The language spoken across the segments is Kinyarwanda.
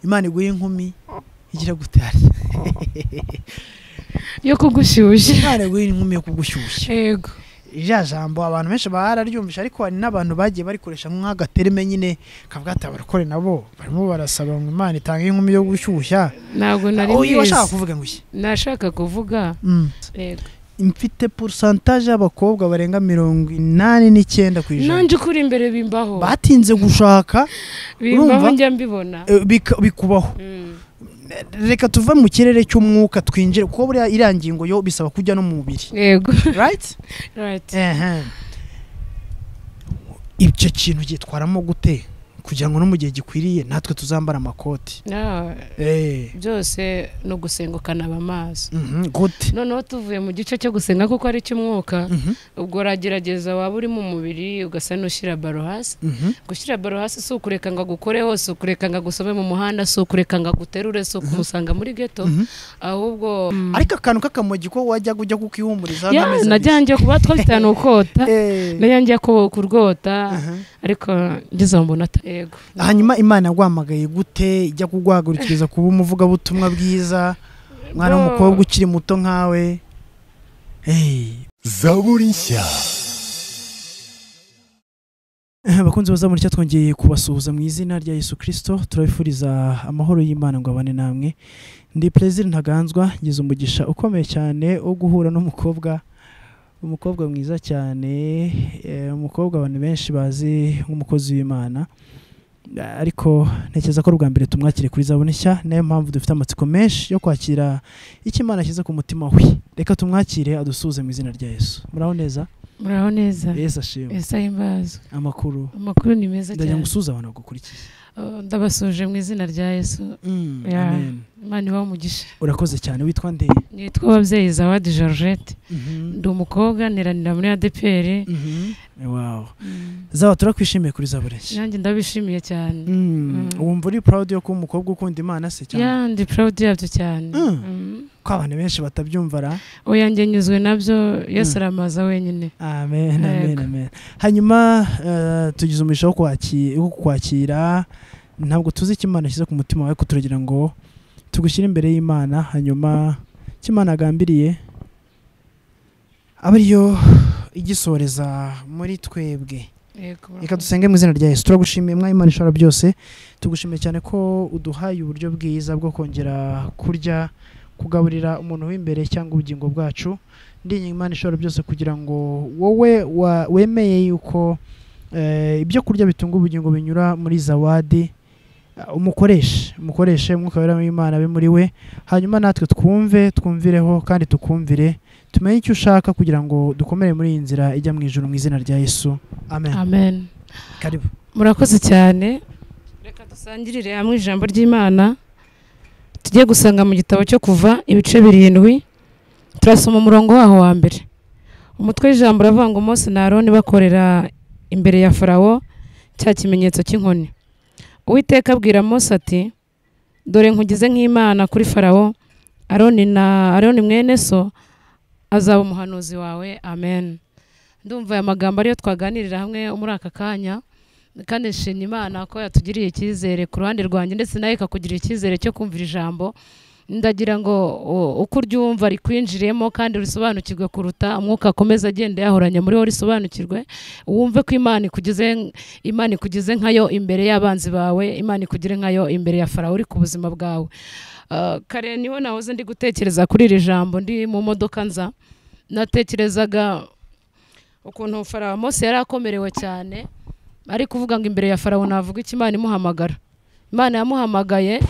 imana iguhe inkumi igira gutari yo kugushyushya imana iguhe inkumi yo kugushyushya yego rya jambo abantu benshi bararyumvisha ariko hari n'abantu bagiye barikoresha nk'agatereme nyine kavuga ati abarokore nabo barimo barasaba ngo imana itange inkumi yo gushyushya ntabwo nari uyu washaka mwiza kuvuga ngo iki nashaka kuvuga Mm. yego mfite porosantaje y'abakobwa barenga mirongo inani n'icyenda ku ijana nanjye ukuri imbere bimbaho batinze gushaka bimbaho urumva? njya mbibona eh, bika- bikubaho Mm. reka tuve mu kirere cy'umwuka twinjire kuko buriya iriya ngingo yo bisaba kujya no mu mubiri yego right right Ehem. icyo kintu gitwaramo gute kugira ngo no mu gihe gikwiriye natwe tuzambara amakoti Na- Eh, byose ni ugusenga ukanaba amaso mhm, gute noneho tuvuye mu gice cyo gusenga kuko ari icy'umwuka Mhm, ubwo uragerageza waba uri mu mubiri ugasa n'ushyira baro hasi mhm, gushyira baro hasi si ukureka ngo agukore hose ukureka ngo agusome mu muhanda si ukureka ngo aguterure si ukumusanga muri geto mhm. ahubwo ariko akantu k'akamogi ko wajya ujya kukihumuriza Ya, n'amezi abiri. najyangiye kuba twafitanye ukota Eh, najyangiye ku- kurwota aha. ariko ngeze mu mbona ata- yego hanyuma imana yaguhamagaye gute ijya kuguhagurikiriza kuba umuvugabutumwa bwiza mwana Bo- w'umukobwa ukiri muto nkawe Eh, zaburi nshya bakunzi bazamura icyo twongeye kubasuhuza mu izina rya yesu kirisito turabifuriza amahoro y'imana ngo abane namwe ndi perezida ntaganzwa ngize umugisha ukomeye cyane wo guhura n'umukobwa umukobwa mwiza cyane eh, umukobwa abantu benshi bazi nk'umukozi w'imana Eh, ariko ntekereza ko ari ubwa mbere tumwakire kuri zabone nshya niyo mpamvu dufite amatsiko menshi yo kwakira icyo imana ashyize ku mutima we reka tumwakire adusuhuze mu izina rya yesu muraho neza muraho neza yesu ashimwe ese ahimbazwe amakuru amakuru ni meza ndagira ngo cyane usuze abantu bagukurikiye Oh, ndabasuje mu izina rya yesu Ya. Amen. imana ibaha umugisha urakoze cyane witwa nde Mhm. nitwa ababyeyi zawadi georgette ndi umukobwa neranira muri adpr Mhm. wow zaba turakwishimiye kuri zabureshya nanjye ndabishimiye cyane Mm. Mm. wumva uri proud yo kuba umukobwa ukunda imana se cyane ya ndi proud yabyo cyane Mm. Mm. ko abantu benshi batabyumva ra oyanjye nyuzwe nabyo yesu aramaza wenyine amen amen Yego. amen hanyuma eh, tugize umugisha wo kwaki- wo kukwakira ntabwo tuzi icyo imana ashyize ku mutima wawe kuturagira ngo tugushyire imbere y'imana hanyuma icyo imana agambiriye abe ariyo igisoreza muri twebwe Yego. reka dusenge mu izina rya yesu turagushimiye mwa imana ishobora byose tugushimiye cyane ko uduhaye uburyo bwiza bwo kongera kurya kugaburira umuntu w'imbere cyangwa ubugingo bwacu ndinya imana ishobora byose kugira ngo wowe wa- wemeye yuko eh, ibyo kurya bitunga ubugingo binyura muri zawadi eh, umukoreshe umukoreshe umwuka wera w'imana abe muri we hanyuma natwe twumve twumvireho kandi tukumvire tumenye icyo ushaka kugira ngo dukomere muri iyi nzira ijya mu ijoro mu izina rya yesu amen amen karibu murakoze cyane reka dusangirire hamwe ijambo ry'imana tujye gusanga mu gitabo cyo kuva ibice birindwi turasoma umurongo waho wa mbere umutwe w'ijambo uravuga ngo Mose na aroni bakorera imbere ya farawo cya kimenyetso cy'inkoni uwiteka abwira Mose ati dore nkugize nk'imana kuri farawo aroni na aroni mwene so azaba umuhanuzi wawe amen ndumva aya magambo ariyo twaganirira hamwe muri aka kanya kandi nshimye imana ko yatugiriye icyizere ku ruhande rwanjye ndetse nawe ikakugirira icyizere cyo kumvira ijambo ndagira ngo u- uko uryumva rikwinjiriyemo kandi risobanukirwe kuruta umwuka akomeza agenda yahoranye muri wo risobanukirwe wumve ko imana ikugize imana ikugize nkayo imbere y'abanzi bawe imana ikugire nkayo imbere ya farawo uri ku buzima bwawe Ah, kare niho nahoze ndi gutekereza kuri iri jambo ndi mu modoka nza natekerezaga ukuntu farawo mose yari akomerewe cyane ari kuvuga ngo imbere ya farawo navuga iki imana imuhamagara imana yamuhamagaye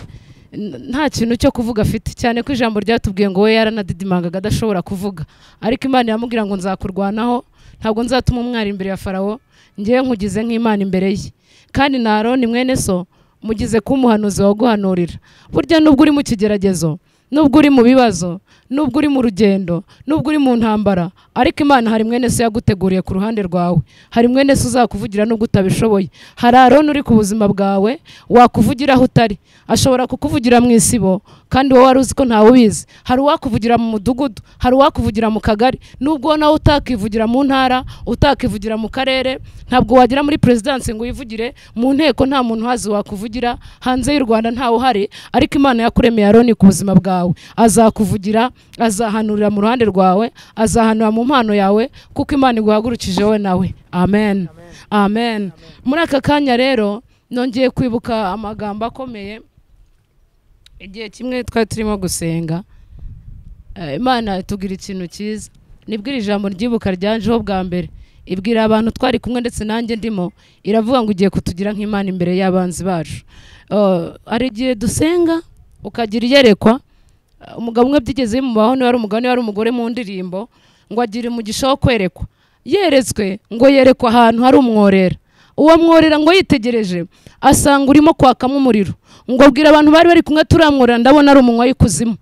n- nta kintu cyo kuvuga afite cyane ko ijambo ryatubwiye ngo we yaranadidimangaga adashobora kuvuga ariko imana yamubwira ngo nzakurwanaho ntabwo nzatuma umwari imbere ya farawo ngewe nkugize nk'imana imbere ye kandi na aroni mwene so mugize kuba umuhanuzi waguhanurira burya nubwo uri mu kigeragezo nubwo uri mu bibazo nubwo uri mu rugendo nubwo uri mu ntambara ariko imana hari mwene se yaguteguriye ku ruhande rwawe hari mwene se uzakuvugira nubwo utabishoboye hari aroni uri ku buzima bwawe wakuvugira aho utari ashobora kukuvugira mu isibo kandi wowe wari uzi ko ntawe ubizi hari uwakuvugira mu mudugudu hari uwakuvugira mu kagari nubwo nawe utakivugira mu ntara utakivugira mu karere ntabwo wagera muri perezidansi ngo uyivugire mu nteko nta muntu uhazi wakuvugira hanze y'u rwanda ntawe uhari ariko imana yakuremeye aroni ku buzima bwawe azakuvugira azahanurira mu ruhande rwawe azahanura mu mpano yawe kuko imana iguhagurukije wowe nawe amen amen muri aka kanya rero nongeye kwibuka amagambo akomeye igihe kimwe twari turimo gusenga Eh, imana itubwira ikintu cyiza nibwo iri jambo ryibuka ryanjeho bwa mbere ibwira abantu twari kumwe ndetse nanjye ndimo iravuga ngo ugiye kutugira nk'imana imbere y'abanzi bacu Eh, hari igihe dusenga ukagira iyerekwa Eh, umugabo umwe byigeze bimubaho niba ari umugabo niba ari umugore mu ndirimbo ngo agire umugisha wo kwerekwa yeretswe ngo yerekwa ahantu hari umworera uwo mworera ngo yitegereje asanga urimo kwakamo umuriro ngo abwira abantu bari bari kumwe turamworera ndabona ari umunywa w'ikuzimu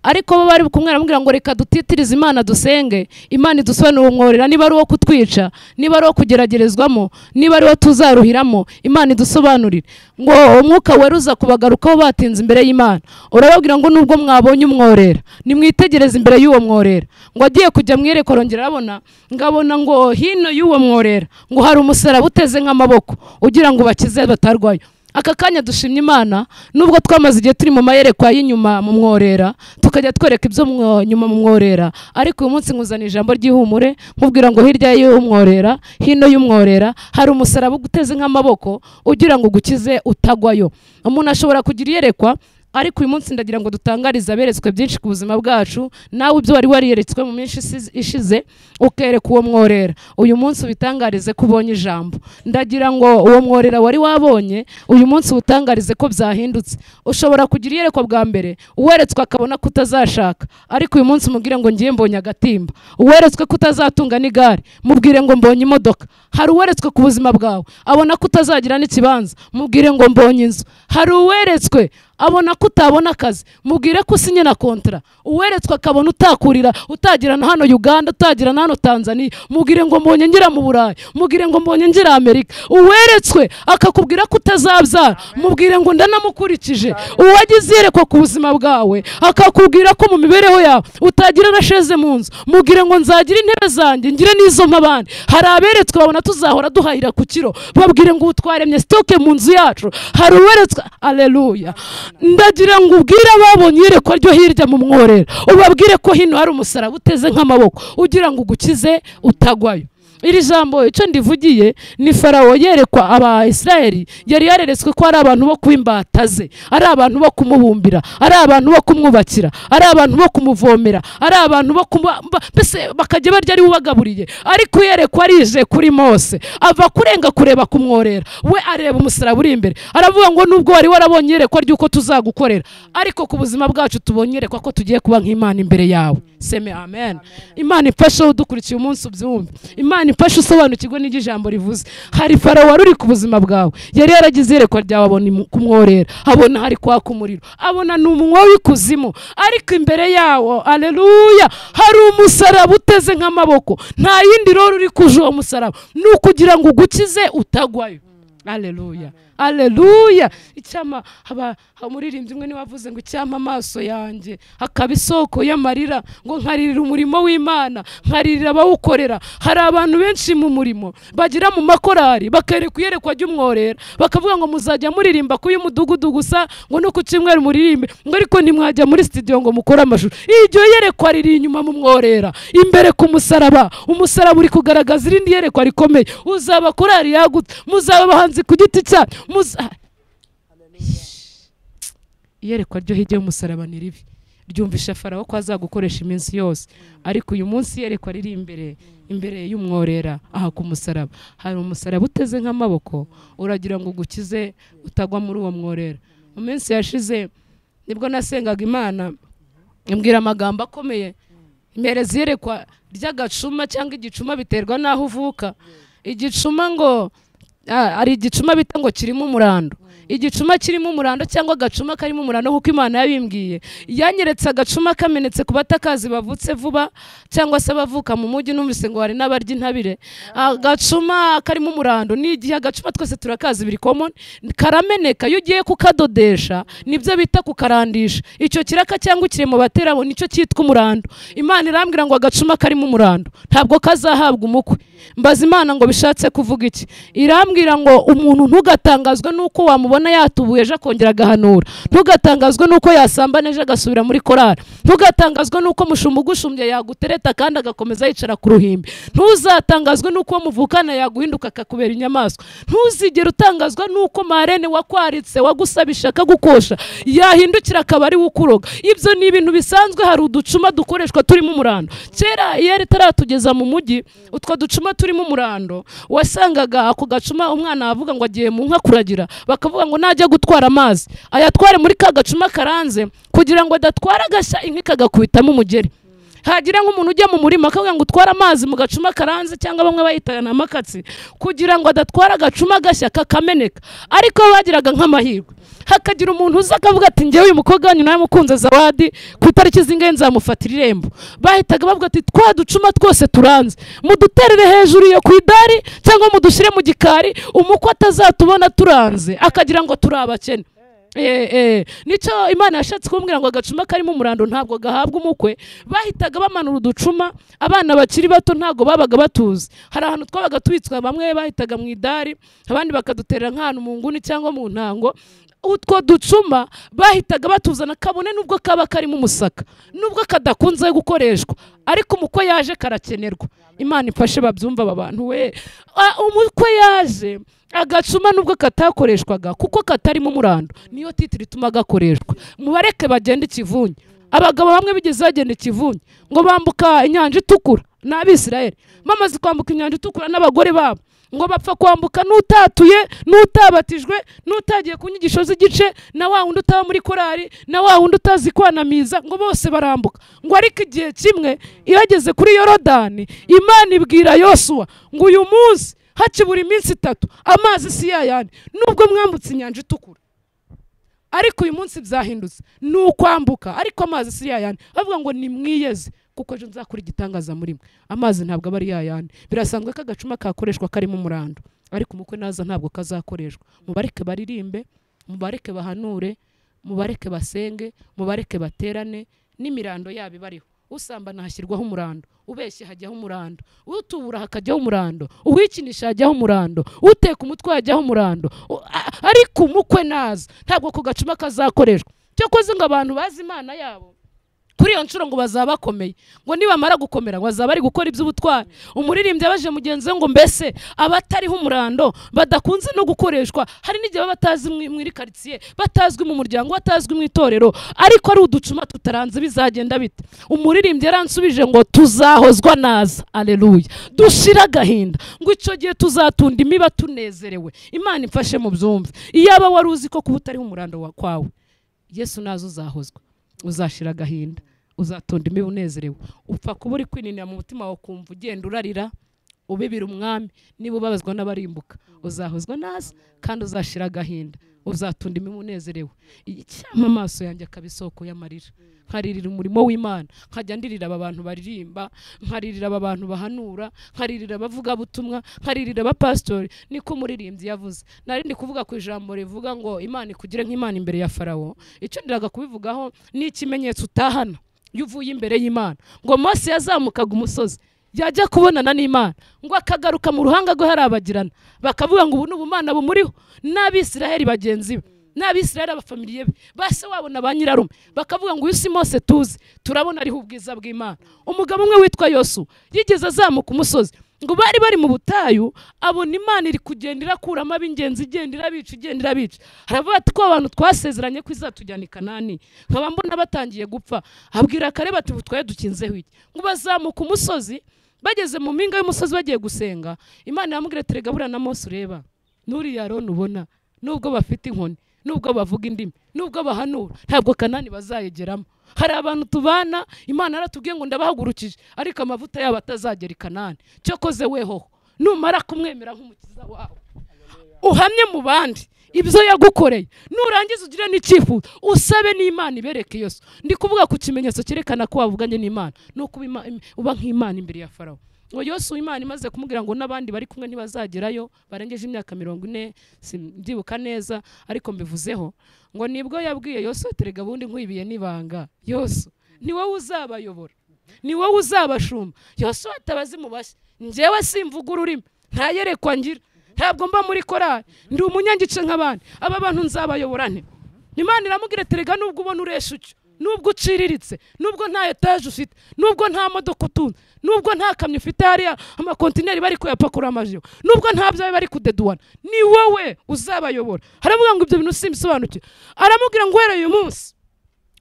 ariko bo bari kumwe baramubwira ngo reka dutitirize imana dusenge imana idusobanurire umworera niba ari uwo kutwica niba ari uwo kugeragerezwamo niba ari uwo tuzaruhiramo imana idusobanurire ngo umwuka weruza kubagarukaho batinze imbere y'imana urababwira ngo nubwo mwabonye umworera nimwitegereze imbere y'uwo mworera ngo agiye kujya mu iyerekwa arongera arabona ngabona ngo hino y'uwo mworera ngo hari umusaraba uteze nk'amaboko ugira ngo bakize batarwaye aka kanya dushimye imana nubwo twamaze igihe turi mu mayerekwa y'inyuma mu mworera tukajya twereka ibyo mwo- nyuma mu mworera ariko uyu munsi nkuzana ijambo ry'ihumure nkubwira ngo hirya y'umworera hino y'umworera hari umusaraba uguteze nk'amaboko ugira ngo ugukize utagwayo umuntu ashobora kugira iyerekwa ariko uyu munsi ndagira ngo dutangarize aberetswe byinshi ku buzima bwacu nawe ibyo wari wariyeretswe mu minsi isize- ishize ukereka uwo mworera uyu munsi ubitangarize ko ubonye ijambo ndagira ngo uwo mworera wari wabonye uyu munsi ubutangarize ko byahindutse ushobora kugira iyerekwa bwa mbere uweretswe akabona ko utazashaka ariko uyu munsi umubwire ngo ngiye mbonye agatimba uweretswe ko utazatunga n'igare mubwire ngo mbonye imodoka hari uweretswe ku buzima bwawe abona ko utazagira n'ikibanza mubwire ngo mbonye inzu hari uweretswe abona ko utabona akazi mubwire ko usinye na kontara uweretswe akabona utakurira utagira na hano uganda utagira na hano tanzania mubwire ngo mbonye ngira mu burayi mubwire ngo mbonye ngira amerika uweretswe akakubwira ko utazabyara mubwire ngo ndanamukurikije uwagize iyerekwa ku buzima bwawe akakubwira ko mu mibereho yawe utagira na sheze mu nzu mubwire ngo nzagira intebe zanjye ngire n'izo mpabandi hari aberetswe babona tuzahora duhahira ku kiro babwire ngo utwaremye sitoke mu nzu yacu hari uweretswe aleluya ndagira ngo ubwire ababonye iyerekwa ryo hirya mu mworera ubabwire ko hino hari umusaraba uteze nk'amaboko ugira ngo ugukize utagwayo iri jambo icyo ndivugiye ni farawo yerekwa aba Isiraheli yari yareretswe ko ari abantu bo kuba imbata ze ari abantu bo kumubumbira ari abantu bo kumwubakira ari abantu bo kumuvomera ari abantu bo kuba ba- mbese bakajya barya ari we ubagaburiye ariko yerekwa arije kuri mose ava kurenga kureba kumworera we areba umusaraba uri imbere aravuga ngo nubwo wari warabonye iyerekwa ry'uko tuzagukorera ariko ku buzima bwacu tubonye iyerekwa ko tugiye kuba nk'imana imbere yawe seme amen imana ifashe udukurikiye umunsi ubyumve imana ifashe usobanukirwe n'iryo jambo rivuze hari farawo wari uri ku buzima bwawe yari yaragize iyerekwa ryawe abona imu- kumworera abona hari kwaka umuriro abona ni umunwa w'ikuzimu ariko imbere yawo aleluya hari umusaraba uteze nk'amaboko nta yindi roro uri kuje uwo musaraba ni ukugira ngo ugukize utagwayo aleluya aleluya icyama haba umuririmbyi umwe niwe wavuze ngo icyama amaso yanjye hakaba isoko y'amarira ngo nkaririra umurimo w'imana nkaririra abawukorera hari abantu benshi mu murimo bagira mu makorari bakerekwa iyerekwa ry'umworera bakavuga ngo muzajya muririmba ku y'umudugudu gusa ngo no ku cyumweru muririmbe ngo ariko ntimwajya muri studio ngo mukore amashusho iryo yerekwa riri inyuma mu mworera imbere ku musaraba umusaraba uri kugaragaza irindi yerekwa rikomeye uzaba korari yagutse muzaba abahanzi ku giti cyanyu muza iyerekwa ryo hirya y'umusaraba ni ribi ryumvisha farawo ko azagukoresha iminsi yose ariko uyu munsi iyerekwa riri imbere imbere y'umworera aha ku musaraba hari umusaraba uteze nk'amaboko uragira ngo ugukize utagwa muri uwo mworera mu minsi yashize nibwo nasengaga imana imbwira amagambo akomeye impereza iyerekwa ry'agacuma cyangwa igicuma biterwa n'aho uvuka igicuma ngo ah, hari igicuma bita ngo kirimo umurando igicuma kirimo umurando cyangwa agacuma karimo umurando kuko imana yabimbwiye yanyeretse agacuma kamenetse ku batakazi bavutse vuba cyangwa se abavuka mu mujyi numvise ngo hari n'abarya intabire agacuma karimo umurando ni igihe agacuma twese turakazi biri common karameneka iyo ugiye kukadodesha nibyo bita kukarandisha icyo kiraka cyangwa ikiremo bateramo nicyo cyitwa umurando imana irambwira ngo agacuma karimo umurando ntabwo kazahabwa umukwe mbaza imana ngo bishatse kuvuga iki irambwira ngo umuntu ntugatangazwe n'uko wamubona yatubuye ejo akongera agahanura ntugatangazwe n'uko yasambana ejo agasubira muri korari ntugatangazwe n'uko mushumba ugushumbye yagutereta kandi agakomeza yicara ku ruhimbi ntuzatangazwe n'uko muvukana yaguhinduka akakubera inyamaswa ntuzigere utangazwa n'uko marene wakwaritse wagusabisha akagukosha yahindukira akaba ari we ukuroga ibyo ni ibintu bisanzwe hari uducuma dukoreshwa turimo umurando kera iyo yari itaratugeza mu mujyi utwo ducuma turimo umurando wasangaga ako gacuma umwana yavuga ngo agiye mu nka kuragira bakavuga ngo najya gutwara amazi ayatware muri ka gacuma karanze kugira ngo adatwara agashya inka ikagakubitamo umugeri hagira nk'umuntu ujya mu murima akavuga ngo utware amazi mu gacuma karanze cyangwa bamwe bayita amakatsi kugira ngo adatwara agacuma gashya kakameneka ariko bagiraga nk'amahirwe hakagira umuntu uza akavuga ati ngewe uyu mukobwa wanyu nawe mukunze zawadi ku itariki zingahe nzamufatira irembo bahitaga bavuga ati twa ducuma twose turanze muduterere hejuru iyo ku idari cyangwa mudushyire mu gikari umukwe atazatubona turanze akagira ngo turi abakene nicyo imana yashatse kumbwira ngo agacuma karimo umurando ntabwo gahabwa umukwe bahitaga bamanura uducuma abana bakiri bato ntabwo babaga batuzi hari ahantu twabaga tubitswa bamwe bahitaga mu idari abandi bakaduterera nk'ahantu mu nguni cyangwa mu ntango utwo ducuma bahitaga batuzana kabone nubwo kaba karimo umusaka nubwo kadakunze gukoreshwa ariko umukwe yaje karakenerwa imana ifashe babyumva aba bantu we umukwe yaje agacuma nubwo katakoreshwaga kuko katarimo umurando niyo titiri ituma gakoreshwa mubareke bagenda ikivunye abagabo bamwe bigeze bagenda ikivunye ngo bambuka inyanja itukura ni abisirayeri bamaze kwambuka inyanja itukura n'abagore babo ngo bapfa kwambuka n'utatuye n'utabatijwe n'utagiye ku nyigisho z'igice na wa wundi utaba muri korari na wa wundi utazi kwanamiza ngo bose barambuka ngo ariko igihe kimwe iyo ageze kuri yorodani imana ibwira yosuwa ngo uyu munsi hakibura iminsi itatu amazi si yayandi nubwo mwambutse inyanja itukura ariko uyu munsi byahindutse ni ukwambuka ariko amazi si yayandi bavuga ngo nimwiyeze kuko ejo nzakora igitangaza muri mwe amazi ntabwo aba ari yayandi birasanzwe ko agacuma kakoreshwa karimo umurando ariko umukwe naza ntabwo kazakoreshwa mubareke baririmbe mubareke bahanure mubareke basenge mubareke baterane n'imirando yabo ibariho usambana hashyirwaho umurando ubeshye hajyaho umurando utubura hakajyaho umurando uwikinisha hajyaho umurando uteka umutwe hajyaho umurando ariko umukwe naza ntabwo ku gacuma kazakoreshwa cyakoze ngo abantu bazi imana yabo kuri iyo nshuro ngo bazaba bakomeye ngo nibamara gukomera ngo bazaba bari gukora iby'ubutwari umuririmbyi abaje mugenzi we ngo mbese abatariho umurando badakunze no gukoreshwa hari n'igihe baba batazi muri karitsiye batazwi mu muryango batazwi mu itorero ariko ari uducuma tutaranze bizagenda bite umuririmbyi yaransubije ngo tuzahozwa naza aleluya dushire agahinda ngo icyo gihe tuzatunda imiba tunezerewe imana imfashe mu byumve iyaba wari uzi ko kuba utariho umurando kwawe yesu nazo uzahozwa uzashira agahinda uzatunda imibu unezerewe upfa kuba uri kwininira mu mutima wawe ukumva ugenda urarira ubibira umwami niba ubabazwa n'abarimbuka uzahozwa naza kandi uzashira agahinda uzatunda imibu unezerewe icyama amaso yanjye akaba isoko y'amarira nkaririra umurimo w'imana nkajya ndirira aba bantu baririmba nkaririra aba bantu bahanura nkaririra abavugabutumwa nkaririra abapasitori niko umuririmbyi yavuze nari ndi kuvuga ku ijambo rivuga ngo imana ikugire nk'imana imbere ya farawo icyo ndiraga kubivugaho ni ikimenyetso utahana iyo uvuye imbere y'imana ngo mose yazamukaga umusozi yajya kubonana n'imana ngo akagaruka mu ruhanga rwe harabagirana bakavuga ngo ubu ni ubumana bumuriho n'abisiraheli bagenzi be n'abisiraheli abafamiliye be base wabona ba nyirarume bakavuga ngo uyu si mose tuzi turabona ariho ubwiza bw'imana umugabo umwe witwa yosu yigeze azamuka umusozi ngo bari bari mu butayu abona imana iri kugenda irakuramo ab'ingenzi igenda irabica igenda irabica haravuga ati ko abantu twasezeranye ko izatujyana i kanani nkaba mbona batangiye gupfa abwira kareba ati ubu twari dukinzeho iki ngo bazamuka umusozi bageze mu mpinga y'umusozi bagiye gusenga imana yamubwira ati rega burana mose ureba n'uriya roni ubona nubwo bafite inkoni nubwo bavuga indimi nubwo bahanura ntabwo kanani bazayigeramo hari abantu tubana imana aratubwiye ngo ndabahagurukije ariko amavuta yabo atazagera i kanani cyokoze wehoho numara kumwemera nk'umukiza wawe uhamye mu bandi ibyo yagukoreye nurangiza ugire n'icyifuzo usabe n'imana ibereke iyo so ndi kuvuga ku kimenyetso cyerekana ko wavuganye n'imana ni uko uba ima- uba nk'imana imbere ya farawo ngo yose imana imaze kumubwira ngo n'abandi bari kumwe ntibazagerayo barengeje imyaka mirongo ine simbyibuka neza ariko mbivuzeho ngo nibwo yabwiye yose terega ubundi nkwibiye n'ibanga yose ni wowe uzabayobora ni wowe uzabashumba yose watabaze mu bashya njyewe simvuga ururimi ntayerekwa ngira ntabwo mba muri korari ndi umunyangice nk'abandi aba bantu nzabayobora nte imana iramubwira ati rega nubwo ubona uresha utyo nubwo uciriritse nubwo nta etaje ufite nubwo nta modoka utunze nubwo nta kamyo ufite hariya amakontineri bari kuyapakura amajiyo nubwo nta byawe bari kudeduwana ni wowe uzabayobora haravuga ngo ibyo bintu simbisobanukiwe aramubwira ngo uhereye uyu munsi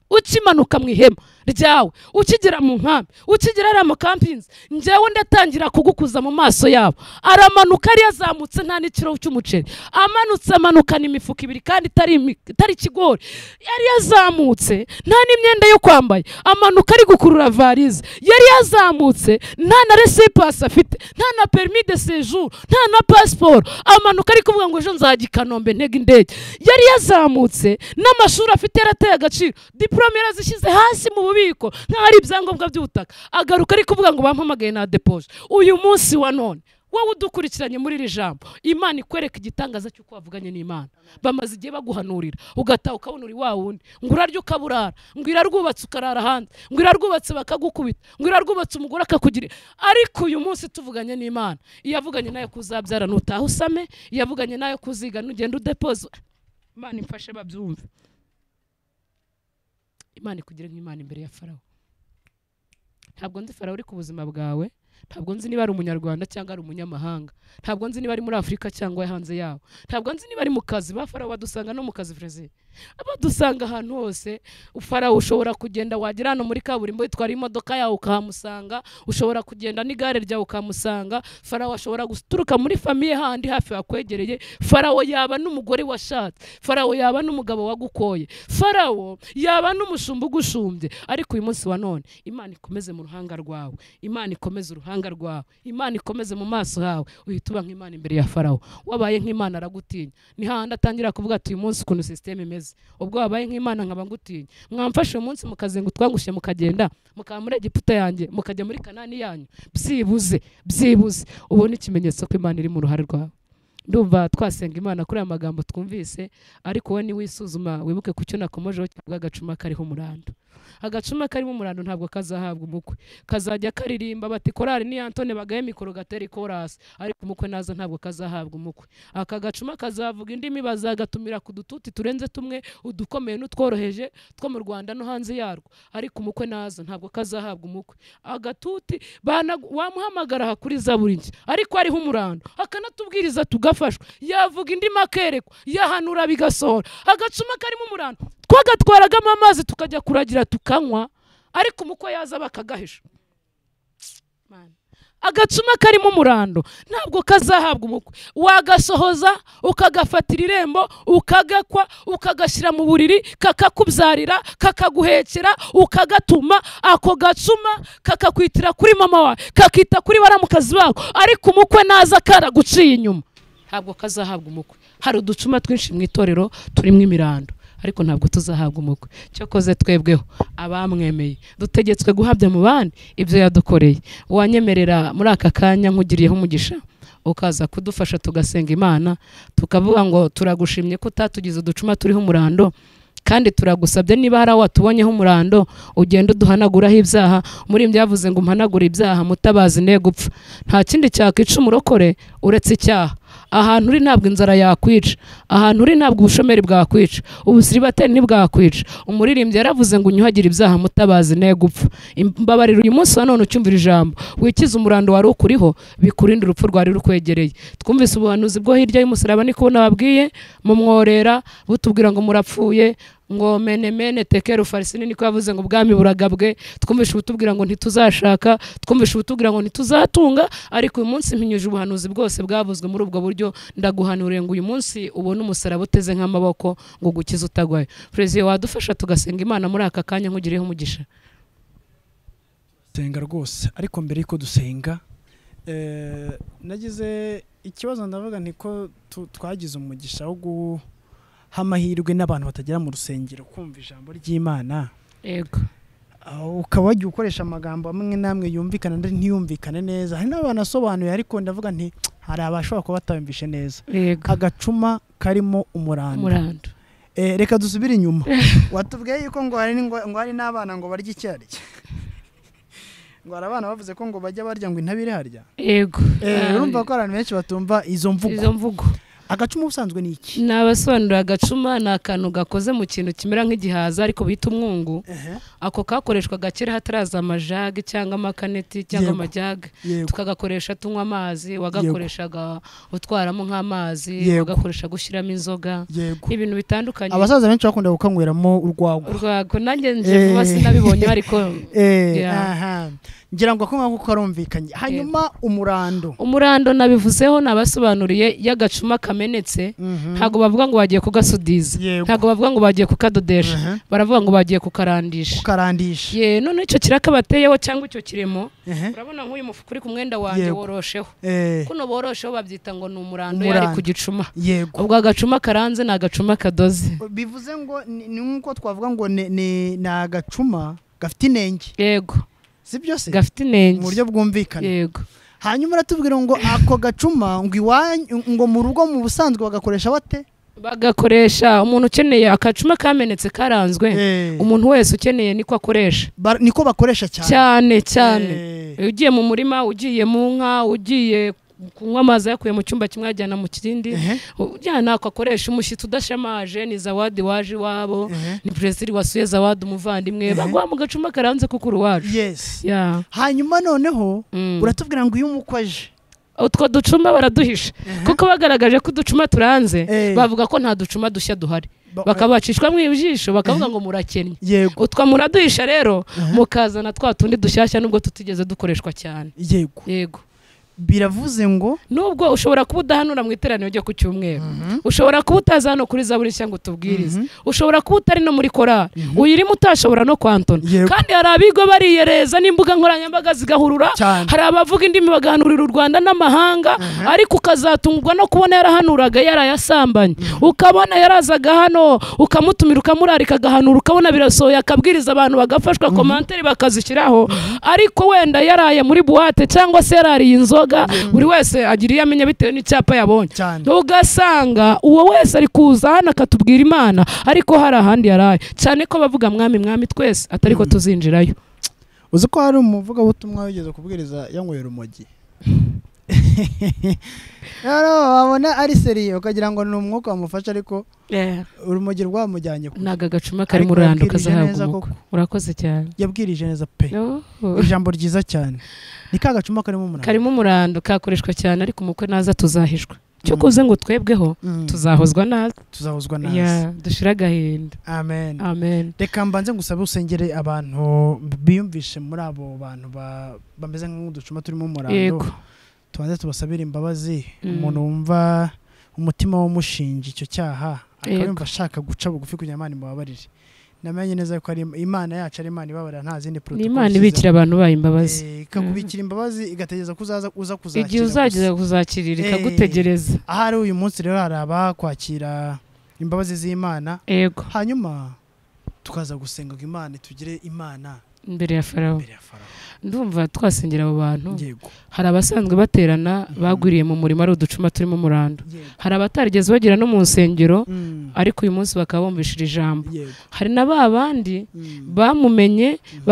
ukimanuka mu ihema ryawe ukigera mu nkambi ukigera hariya mu kampinzi njyewe ndatangira kugukuza mu maso yabo aramanuka ariyo azamutse nta n'ikiro cy'umuceri amanutse amanukana imifuka ibiri kandi itari imi- itari ikigori yari yazamutse nta n'imyenda yo kwambaye amanuka ari gukurura varize yari yazamutse nta na resipasi afite nta na perimi de sejuru nta na pasiporo amanuka ari kuvuga ngo ejo nzajya i kanombe ntega indege yari yazamutse n'amashuri afite yarateye agaciro diporome yarazishyize hasi mu bubiko nk'aho ari ibyangombwa by'ubutaka agaruka ari kuvuga ngo bampamagaye na depoje uyu munsi wa none wowe udukurikiranye muri iri jambo imana ikwereka igitangaza cy'uko wavuganye n'imana bamaze igihe baguhanurira ugataha ukabona uri wa wundi ngo urarya ukaba urara ngo irarwubatse ukarara hanze ngo irarwubatse bakagukubita ngo irarwubatse umugore akakugirira ariko uyu munsi tuvuganye n'imana iyo avuganye nayo kuzabyara nutaha usame iyo avuganye nayo kuziga nugenda udepoza imana imfashe babyumve imana ikugire nk'imana imbere ya farawo ntabwo nzi farawo uri ku buzima bwawe ntabwo nzi niba ari umunyarwanda cyangwa ari umunyamahanga ntabwo nzi niba ari muri afurika cyangwa hanze yaho ntabwo nzi niba ari mu kazi ba farawo badusanga no mu kazi brezil abadusanga ahantu hose farawo ushobora kugenda wagera hano muri kaburimbo witwara imodoka yawe ukahamusanga ushobora kugenda n'igare ryawe ukamusanga farawo ashobora guturuka muri famiye handi hafi hakwegereye farawo yaba n'umugore washatse farawo yaba n'umugabo wagukoye farawo yaba n'umushumba ugushumbye ariko uyu munsi wa none imana ikomeze mu ruhanga rwawe imana ikomeze uruhanga rwawe imana ikomeze mu maso hawe uhita uba nk'imana imbere ya farawo wabaye nk'imana aragutinya ni hahandi atangira kuvuga ati uyu munsi ukuntu sisiteme imeze ubwo wabaye nk'imana nkaba ngutinya mwamfashe uyu munsi mukazenga utwangushye mukagenda mukaba muri egiputa yanjye mukajya muri kanani yanyu byibuze byibuze ubone ikimenyetso ko imana iri mu ruhare rwawe ndumva twasenga imana kuri aya magambo twumvise ariko wowe niwisuzuma wibuke ku cyo nakomojeho kivuga agacuma kariho umurando agacuma karimo umurando ntabwo kazahabwa umukwe kazajya karirimba bati korari ni antone bagaye mikoro gatera ikorasi ariko umukwe naza ntabwo kazahabwa umukwe aka gacuma kazavuga indimi bazagatumira ku dututi turenze tumwe udukomeye n'utworoheje two mu rwanda no hanze yarwo ariko umukwe naza ntabwo kazahabwa umukwe agatuti bana- wamuhamagara aha kuri zaburi nshya ariko hariho umurando akanatubwiriza tugafashwa yavuga indimi akerekwa yahanura bigasohora agacuma karimo umurando twagatwaragamo amazi tukajya kuragira tukanywa ariko umukwe yaza bakagahisha Man. agacuma karimo umurando ntabwo kazahabwa umukwe wagasohoza ukagafatira irembo ukagakwa ukagashyira mu buriri kakakubyarira kakaguhekera ukagatuma ako gacuma kakakwitira kuri mama wawe kakita kuri baramukazi bawe ariko umukwe naza karaguciye inyuma ntabwo kazahabwa umukwe hari uducuma twinshi mu itorero turimo imirandu ariko ntabwo tuzahabwa umukwe cyokoze twebweho abamwemeye dutegetswe guhabya mu bandi ibyo yadukoreye uwanyemerera muri aka kanya nkugiriyeho umugisha ukaza kudufasha tugasenga imana tukavuga ngo turagushimye ko utatugize uducuma turiho umurando kandi turagusabye niba hari aho watubonyeho umurando ugenda uduhanaguraho ibyaha muri ibyo yavuze ngo umpanagure ibyaha mutabazi ne gupfa nta kindi cyakwica umurokore uretse icyaha ahantu uri ntabwo inzara yakwica ahantu uri ntabwo ubushomeri bwakwica ubusiribateri ntibwakwica umuririmbyi yaravuze ngo unyuhagire ibyaha mutabazi ne gupfa imbabarira uyu munsi wa none ucyumvira ijambo wikize umurando wari ukuriho bikurinde urupfu rwari rukwegereye twumvise ubuhanuzi bwo hirya y'umusaraba niko nababwiye mumworera butubwira ngo murapfuye ngo mene mene tekera ufarisini niko yavuze ngo ubwami buragabwe twumvishe ubutubwira ngo ntituzashaka twumvishe ubutubwira ngo ntituzatunga ariko uyu munsi mpinyuje ubuhanuzi bwose bwavuzwe muri ubwo buryo ndaguhanuriye ngo uyu munsi ubone umusaraba uteze nk'amaboko ngo ugukize utagwaye perezida wadufasha tugasenga imana muri aka kanya nkugireho umugisha senga rwose ariko mbere y'uko dusenga eh, nagize ikibazo ndavuga nti ko tu- twagize umugisha wo gu- h'amahirwe n'abantu batagera mu rusengero kumva ijambo ry'imana yego aho ukaba wagiye ukoresha amagambo amwe n'amwe yumvikana andi ntiyumvikane neza hari n'abantu asobanuye ariko ndavuga nti hari abashobora kuba batayumvishe neza yego agacuma karimo umuranda umurando Eh, reka dusubire inyuma watubwiye yuko ngo hari ngo ngo hari n'abana ngo barya icyarya ngo hari abana bavuze ko ngo bajya barya ngo intabire harya yego Eh, Ah, urumva ko abantu benshi batumva izo mvugo izo mvugo agacuma ubusanzwe ni iki ni abasobanurira agacuma ni akantu gakoze mu kintu kimera nk'igihaza ariko bita umwungu Ehe, ako kakoreshwaga kera hataraza amajage cyangwa amakaneti cyangwa Yego. amajage yego tukagakoresha tunywa amazi wagakoreshaga utwaramo nk'amazi Yego. wagakoresha gushyiramo inzoga yego ibintu bitandukanye abasaza benshi bakunda gukanyweramo urwagwa urwagwa nanjye nje vuba Eh. sinabibonye ariko Eh, Yeah. aha. ngira ngo ako ngako karumvikanye hanyuma umurando umurando nabivuzeho nabasobanuriye y'agacuma kamenetse Mhm. ntabwo bavuga ngo bagiye kugasudiza Yego. ntabwo bavuga ngo bagiye kukadodesha Mhm. baravuga ngo bagiye kukarandisha ukarandisha ye none icyo kiraka bateyeho cyangwa icyo kiremo Ehe. urabona nk'uyu mufuka uri ku mwenda wanjye Yego. worosheho Eh, kuno borosheho babyita ngo ni Umurando. umurando yari ku gicuma yego ubwo agacuma karanze ni agacuma kadoze bivuze ngo ni ni nk'uko twavuga ngo ni- ni ni agacuma gafite inenge yego si byose gafite mu inenge buryo bwumvikana yego hanyuma uratubwira ngo ako gacuma ngo iwanyu ngo mu rugo mu busanzwe bagakoresha bate bagakoresha umuntu ukeneye akacuma kamenetse karanzwe Eh, umuntu wese ukeneye niko akoresha ba- niko bakoresha cyane cyane cyane Eh, Iyo ugiye mu murima ugiye mu nka ugiye kunywa amazi ayakuye mu cyumba kimwe ayajyana mu kindi ehe, ujyana akakoresha umushyitsi udashamaje ni zawadi waje iwabo ehe. ni perezida wasuye zawadi umuvandimwe baguha mu gacuma karanze kuko uri uwacu yes Ya. hanyuma noneho Mm. uratubwira ngo iyo umukwe aje utwo ducuma baraduhisha kuko bagaragaje ko uducuma turanze Eh. bavuga ko nta ducuma dushya duhari Ba- bakabacishwa mu ijisho bakavuga ngo murakennye yego utwo muraduhisha rero mukazana twa tundi dushyashya nubwo tutigeze dukoreshwa cyane yego yego biravuze ngo nubwo ushobora kuba udahanura mu iteraniro ryo ku cyumweru ushobora kuba utaza hano kuri zaburi nshya ngo utubwirize ushobora kuba utari no muri korari uyirimo utashobora no kwantona Yego. kandi hari abigo bariyereza n'imbuga nkoranyambaga zigahurura Cyane. hari abavuga indimi bagahanurira u rwanda n'amahanga ariko ukazatungwa no kubona yarahanuraga yarayasambanye ukabona yarazaga hano ukamutumira ukamurarika agahanura ukabona birasohoye akabwiriza abantu bagafashwa komanteri bakazishyiraho ariko wenda yaraye muri buwate cyangwa se yarariye inzoga buri wese agira iyo amenya bitewe n'icyapa yabonye cyane ugasanga uwo wese ari kuza hano akatubwira imana ariko hari ahandi yaraye cyane ko bavuga mwami mwami twese atari ko tuzinjirayo uzi ko hari umuvugabutumwa wigeze kubwiriza yanywera urumogi rero wabona ari seriye ukagira ngo ni umwuka wamufashe ariko urumogi rwamujyanye kure. ntago agacuma kari Ariko mu rando yabwirije kazahabwa neza umukwe koko. urakoze cyane yabwirije neza pe ijambo ryiza cyane ni ka gacuma karimo umunara karimo umurando kakoreshwa cyane ariko umukwe naza tuzahishwa cyo Mm. kuze ngo twebweho Mm, tuzahozwa naza tuzahuzwa nazi Ya, dushire agahinda amen amen reka mbanze ngusabe usengere abantu biyumvishe muri abo bantu ba- bameze nk'uducuma turimo umurando yego tubanze tubasabire imbabazi Mm. umuntu wumva umutima w'umushinja icyo cyaha akaba Yego. yumva ashaka guca bugufi kugira ngo Imana imubabarire namenye neza yuko ari Imana yacu ari Imana ibabarira nta zindi ni protocol imana ibikira abantu bayo imbabazi ikakubikira imbabazi igategereza ko uzaza uza kuzakira igihe uzageza kuzakirira Eh. ikagutegereza gusa. ahari uyu munsi rero hari abakwakira imbabazi z'Imana yego hanyuma tukaza gusenga ngo Imana itugire Imana imbere ya farawo imbere ya farawo ndumva twasengera abo bantu yego hari abasanzwe baterana bagwiriye mu murima ari uducuma turimo umurando yego hari abatarigeze bagera no mu nsengero Mm, ariko uyu munsi bakaba bumvishije ijambo yego hari na ba bandi Mm, bamumenye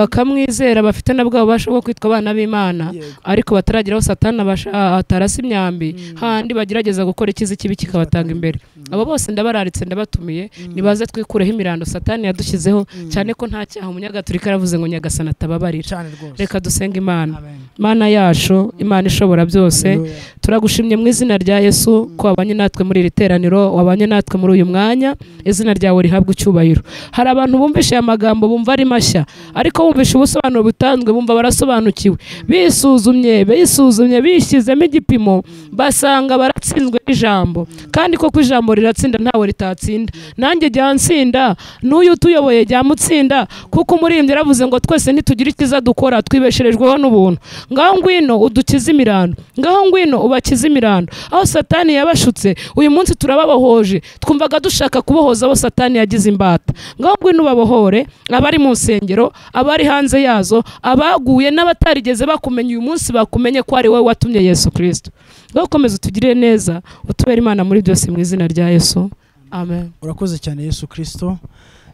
bakamwizera bafite na bwa bubasha bwo kwitwa abana b'imana yego ariko batarageraho satani abasha- a- atarasa imyambi Mm. handi bagerageza gukora ikiza ikibi kikabatanga imbere Mm, abo bose ndabararitse ndabatumiye mm, nibaze twikureho imirandu satani yadushyizeho mm. cyane ko nta cyaha umunyagatulika yaravuze ngo nyagasana atababarira cyane rwose reka dusenga imana amen mana yacu imana ishobora byose Hallelujah. turagushimye mu izina rya yesu ko wabanye natwe muri iri teraniro wabanye natwe muri uyu mwanya izina ryawe rihabwa icyubahiro hari abantu bumvishe aya magambo bumva ari mashya ariko bumvishe ubusobanuro butanzwe bumva barasobanukiwe bisuzumye bisuzumye bishyizemo igipimo basanga baratsinzwe n'ijambo kandi koko ijambo riratsinda ntawe ritatsinda nanjye jya nsinda n'uyu utuyoboye jya mutsinda kuko umurimbyi yaravuze ngo twese nitugira icyiza dukora twibesherejweho n'ubuntu ngaho ngwino udukize imirando ngaho ngwino ubakize imirando aho satani yabashutse uyu munsi turababohoje twumvaga dushaka kubohoza abo satani yagize imbata ngaho ngwino ubabohore abari mu nsengero abari hanze yazo abaguye n'abatarigeze bakumenya uyu munsi bakumenye ko ari wowe watumye yesu kirisito ngaho ukomeze utugirire neza utubere imana muri byose mu izina rya yesu amen urakoze cyane yesu kirisito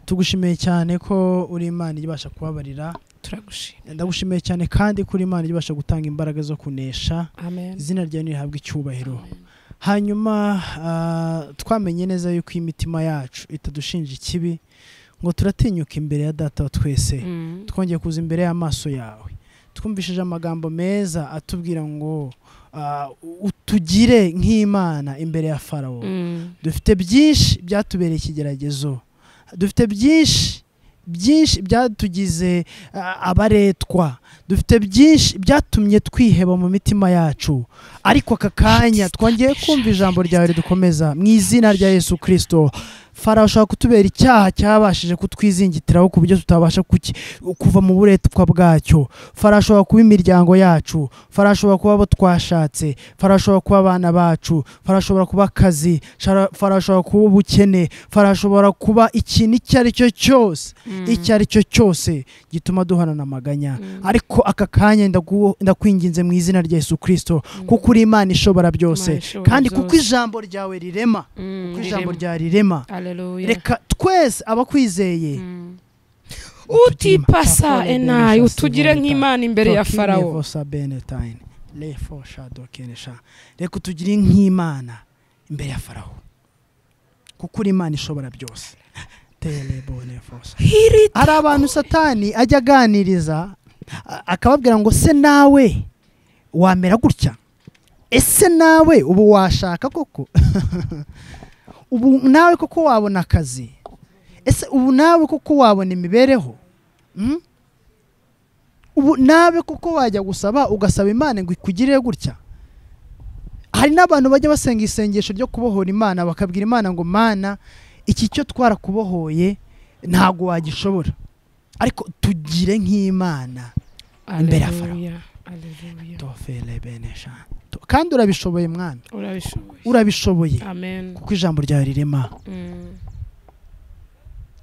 tugushimiye cyane ko uri imana ibasha kubabarira turagushima ndagushimiye cyane kandi ko uri imana ibasha gutanga imbaraga zo kunesha amen izina ryawe nirihabwe icyubahiro hanyuma ah, twamenye neza yuko iyi mitima yacu itadushinja ikibi ngo turatinyuka imbere ya data wa twese Mm. twongeye kuza imbere y'amaso yawe twumvishije amagambo meza atubwira ngo ah, utugire nk'imana imbere ya farawo Mm. dufite byinshi byatubereye ikigeragezo dufite byinshi byinshi byatugize ah, abaretwa dufite byinshi byatumye twiheba mu mitima yacu ariko aka kanya twongeye kumva ijambo ryawe ridukomeza mu izina rya yesu kirisito farawo ashobora kutubera icyaha cyabashije kutwizingitiraho ku buryo tutabasha kuki- kuva mu buretwa bwacyo farawo ashobora kuba imiryango yacu farawo ashobora kuba abo twashatse farawo ashobora kuba abana bacu farawo ashobora kuba akazi Shara- farawo ashobora kuba ubukene farawo ashobora kuba ikintu icyo ari cyo cyose icyo ari cyo cyose gituma duhorana amaganya ariko aka kanya ndagu- ndakwinginze mu izina rya yesu kirisito kuko uri imana ishobora byose kandi kuko ijambo ryawe rirema kuko ijambo ryawe rirema reka twese abakwizeye utipasa enayi utugire nk'imana imbere ya farawo faraworefoshadokensha reka utugire nk'imana imbere ya farawo kuko uri imana ishobora byose Telebonefosa. Hiri- hari abantu satani ajya aganiriza a- akababwira ngo se nawe wamera gutya ese nawe ubu washaka koko ubu nawe koko wabona akazi ese ubu nawe koko wabona imibereho Mm? ubu nawe koko wajya gusaba ugasaba imana ngo ikugirire gutya hari n'abantu bajya basenga isengesho ryo kubohora imana bakabwira imana ngo mana iki cyo twarakubohoye ntabwo wagishobora ariko tugire nk'imana imbere ya Farawo. Haleluya, haleluya. Tofele bene shana. To- kandi urabishoboye mwami urabishoboye urabishoboye amen kuko ijambo ryawe rirema Mm.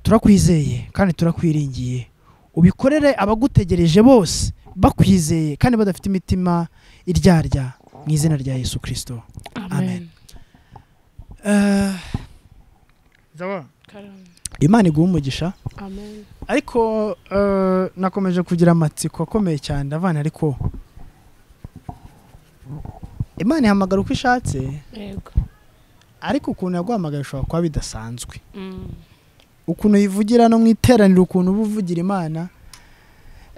turakwizeye kandi turakwiringiye ubikorere abagutegereje bose bakwizeye kandi badafite imitima iryarya mu izina rya yesu kirisito Amen. amen Eh, Karame. imana iguha umugisha amen ariko eh, nakomeje kugira amatsiko akomeye cyane ndavana ariko imana ihamagara uko ishatse yego ariko ukuntu yaguhamagaye ushobora kuba bidasanzwe Mm. ukuntu uyivugira no mu iteraniro ukuntu uba uvugira imana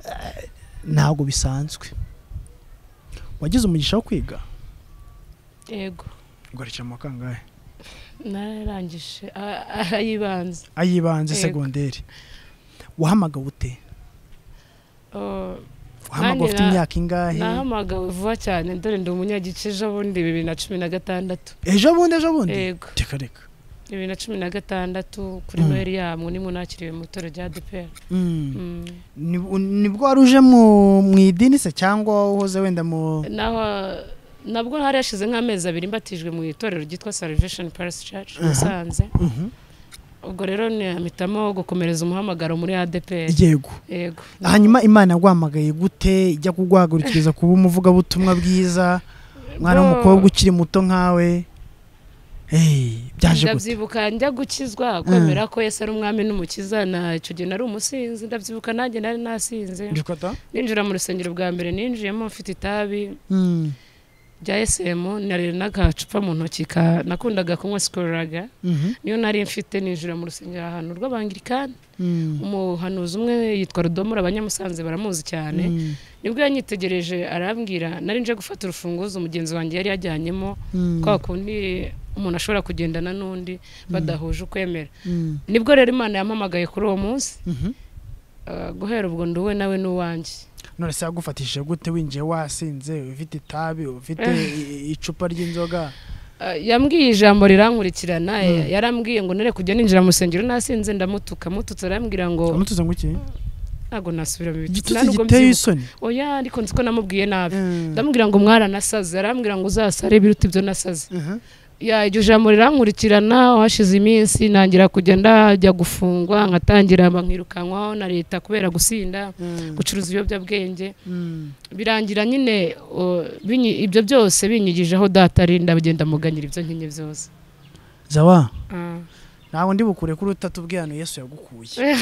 eh, ntabwo bisanzwe wagize umugisha wo kwiga yego ugarukira mu wa kangahe nararangije A- ay'ibanze ay'ibanze Yego. segonderi wahamagawe ute Oh, wahamagawe ufite na- imyaka ingahe nahamagawe vuba cyane dore ndi umunyagice ejo bundi bibiri na cumi na gatandatu ejo bundi ejo bundi yego reka reka bibiri na cumi na gatandatu kuri Mm. noheri yamu nimunakiriwe mu itorero rya dpr Mm. Mm. Ni- nibwo wari uje mu mu idini se cyangwa uhoze wenda mu naho nabwo hari hashize nk'amezi abiri mbatijwe mu itorero ryitwa salvation paris church Aha. musanze Mhm. ubwo rero ntiyamitamo gukomereza umuhamagaro muri adpr yego yego hanyuma imana yaguhamagaye gute ijya kuguhagurukiriza kuba umuvugabutumwa bwiza umwana w'umukobwa ukiri muto nkawe hey, byaje gute ndabyibuka njya gukizwa kwemera ko yesu ari umwami n'umukiza na icyo gihe nari umusinzi ndabyibuka nanjye nari nasinze Ndikota? ninjira mu rusengero bwa mbere ninjiyemo mfite itabi Mm, rya esemu nari n'agacupa mu ntoki ka nakundaga kunywa sikoraga mhm, niyo nari mfite ninjira mu rusengero ahantu rw'abangirikani mm, umuhanuzi umwe yitwa rudomora abanyamusanze baramuzi cyane mm, nibwo yanyitegereje arambwira nari nje gufata urufunguzo umugenzi wanjye yari yajyanyemo mm, kwa kundi umuntu ashobora kugendana n'undi badahuje ukwemera mm, nibwo rero imana yampamagaye kuri uwo munsi mhm. ah, guhera ubwo ndi we nawe n'uwanjye none se yagufatishije gute winjiye wasinze ufite itabi ufite i- icupa ry'inzoga Ah, yambwiye ijambo rirankurikirana ya- yarambwiye ngo nere kujya ninjira mu rusengero nasinze ndamutuka mututse arambwira ngo amutuze ngo iki ntabwo nasubira mu bitutsi nta igitutsi nubwo giteye mbyibuka isoni oya ariko nzi ko namubwiye nabi Mm. ndamubwira ngo mwaranasaze arambwira ngo uzasare biruta ibyo nasaze Mhm. ya iryo jambo rirankurikirana hashize iminsi ntangira kujya ndajya gufungwa nkatangira nkirukankwaho na leta kubera gusinda Mm. gucuruza ibiyobyabwenge Mm. birangira nyine o, binyi- ibyo byose binyigijeho data ari ndagenda muganyira ibyo nkenye byose zawa Ah. ntawe ndi bukure kuri utatubwiye hano yesu yagukuye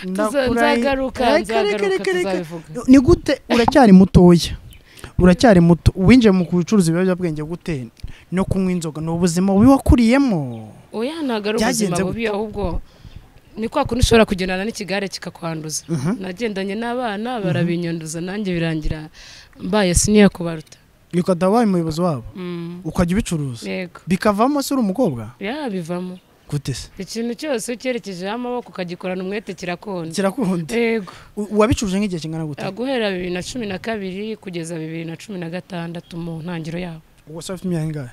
Tuza- Ndakurahi- nzagaruka Reka, reka, nzagaruka reka, reka. tuzabivuga ni gute uracyari mutoya uracyari muto winjiye mu gucuruza ibiyobyabwenge gute no kunywa inzoga ni ubuzima bubi wakuriyemo oya ntabwo ari ubuzima Byagenze bubi ahubwo ni kwa kundi ushobora kugendana n'ikigare kikakwanduza nagendanye n'abana barabinyanduza nanjye birangira mbaye siniya kubaruta ukajya wabaye umuyobozi wabo Mm, ukajya ubicuruza yego bikavamo se uri umukobwa ya bivamo gute se ikintu cyose ucyerekejeho amaboko ukagikorana umwete kirakunda kirakunda yego U- wabicuruje nk'igihe kingana gute Ah, guhera bibiri na cumi na kabiri kugeza bibiri na cumi na gatandatu mu ntangiro yabo ubwo se afite imyaka ingahe